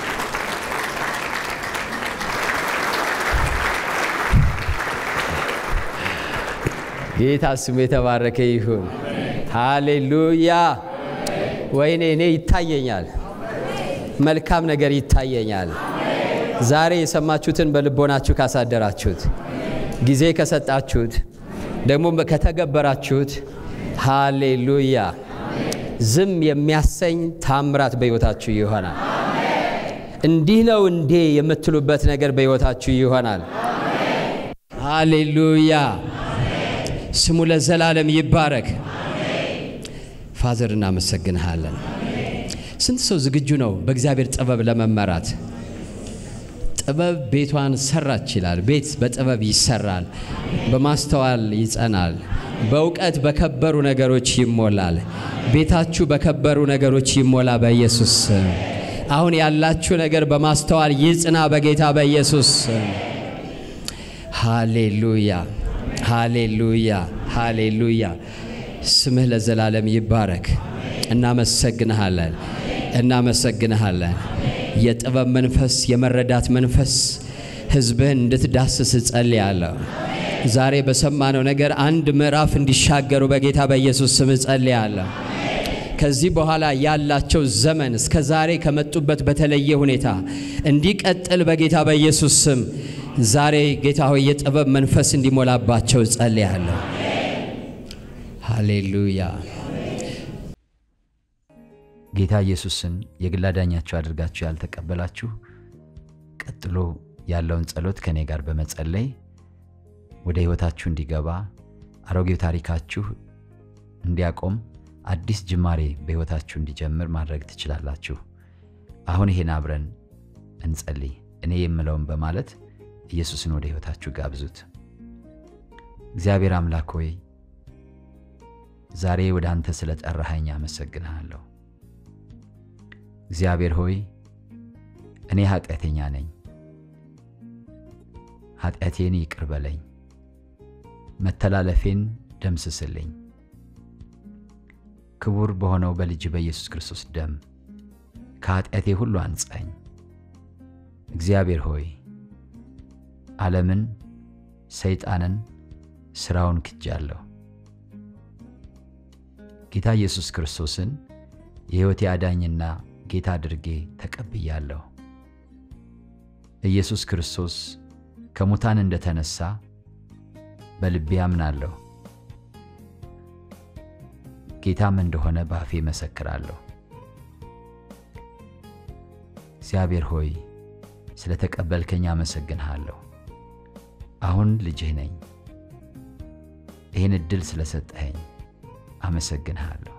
ጌታ ስሙ የተባረከ ይሁን። ሃሌሉያ። ወይኔ እኔ ይታየኛል፣ መልካም ነገር ይታየኛል። ዛሬ የሰማችሁትን በልቦናችሁ ካሳደራችሁት፣ ጊዜ ከሰጣችሁት፣ ደግሞ ከተገበራችሁት፣ ሃሌሉያ ዝም የሚያሰኝ ታምራት በሕይወታችሁ ይሆናል። እንዲህ ነው እንዴ የምትሉበት ነገር በሕይወታችሁ ይሆናል። ሃሌሉያ ስሙ ለዘላለም ይባረክ። ፋዘር እናመሰግንሃለን። ስንት ሰው ዝግጁ ነው በእግዚአብሔር ጥበብ ለመመራት? ጥበብ ቤቷን ሰራች ይላል። ቤት በጥበብ ይሰራል፣ በማስተዋል ይጸናል፣ በእውቀት በከበሩ ነገሮች ይሞላል። ቤታችሁ በከበሩ ነገሮች ይሞላ በኢየሱስ ስም። አሁን ያላችሁ ነገር በማስተዋል ይጽና በጌታ በኢየሱስ ስም። ሃሌሉያ ሃሌሉያ ሃሌሉያ። ስምህ ለዘላለም ይባረክ። እናመሰግንሃለን እናመሰግንሃለን። የጥበብ መንፈስ፣ የመረዳት መንፈስ ሕዝብህን እንድትዳስስ እጸልያለሁ። ዛሬ በሰማነው ነገር አንድ ምዕራፍ እንዲሻገሩ በጌታ በኢየሱስ ስም እጸልያለሁ። ከዚህ በኋላ ያላቸው ዘመን እስከ ዛሬ ከመጡበት በተለየ ሁኔታ እንዲቀጥል በጌታ በኢየሱስ ስም ዛሬ ጌታ ሆይ የጥበብ መንፈስ እንዲሞላባቸው እጸልያለሁ። ሃሌሉያ። ጌታ ኢየሱስን የግል አዳኛችሁ አድርጋችሁ ያልተቀበላችሁ ቀጥሎ ያለውን ጸሎት ከእኔ ጋር በመጸለይ ወደ ሕይወታችሁ እንዲገባ አሮጌው ታሪካችሁ እንዲያቆም አዲስ ጅማሬ በሕይወታችሁ እንዲጀምር ማድረግ ትችላላችሁ። አሁን ይሄን አብረን እንጸልይ። እኔ የምለውን በማለት ኢየሱስን ወደ ሕይወታችሁ ጋብዙት። እግዚአብሔር አምላክ ሆይ ዛሬ ወደ አንተ ስለ ጠራኸኝ አመሰግንሃለሁ። እግዚአብሔር ሆይ እኔ ኃጢአተኛ ነኝ፣ ኃጢአቴን ይቅር በለኝ፣ መተላለፌን ደምስስልኝ። ክቡር በሆነው በልጅ በኢየሱስ ክርስቶስ ደም ከኃጢአቴ ሁሉ አንጻኝ። እግዚአብሔር ሆይ ዓለምን፣ ሰይጣንን፣ ሥራውን ክጃለሁ። ጌታ ኢየሱስ ክርስቶስን የሕይወቴ አዳኝና ጌታ አድርጌ ተቀብያለሁ። ኢየሱስ ክርስቶስ ከሙታን እንደተነሳ በልቤ አምናለሁ። ጌታም እንደሆነ በአፌ መሰክራለሁ። እግዚአብሔር ሆይ ስለ ተቀበልከኝ አመሰግንሃለሁ። አሁን ልጅህ ነኝ። ይህን ዕድል ስለሰጠኸኝ አመሰግንሃለሁ።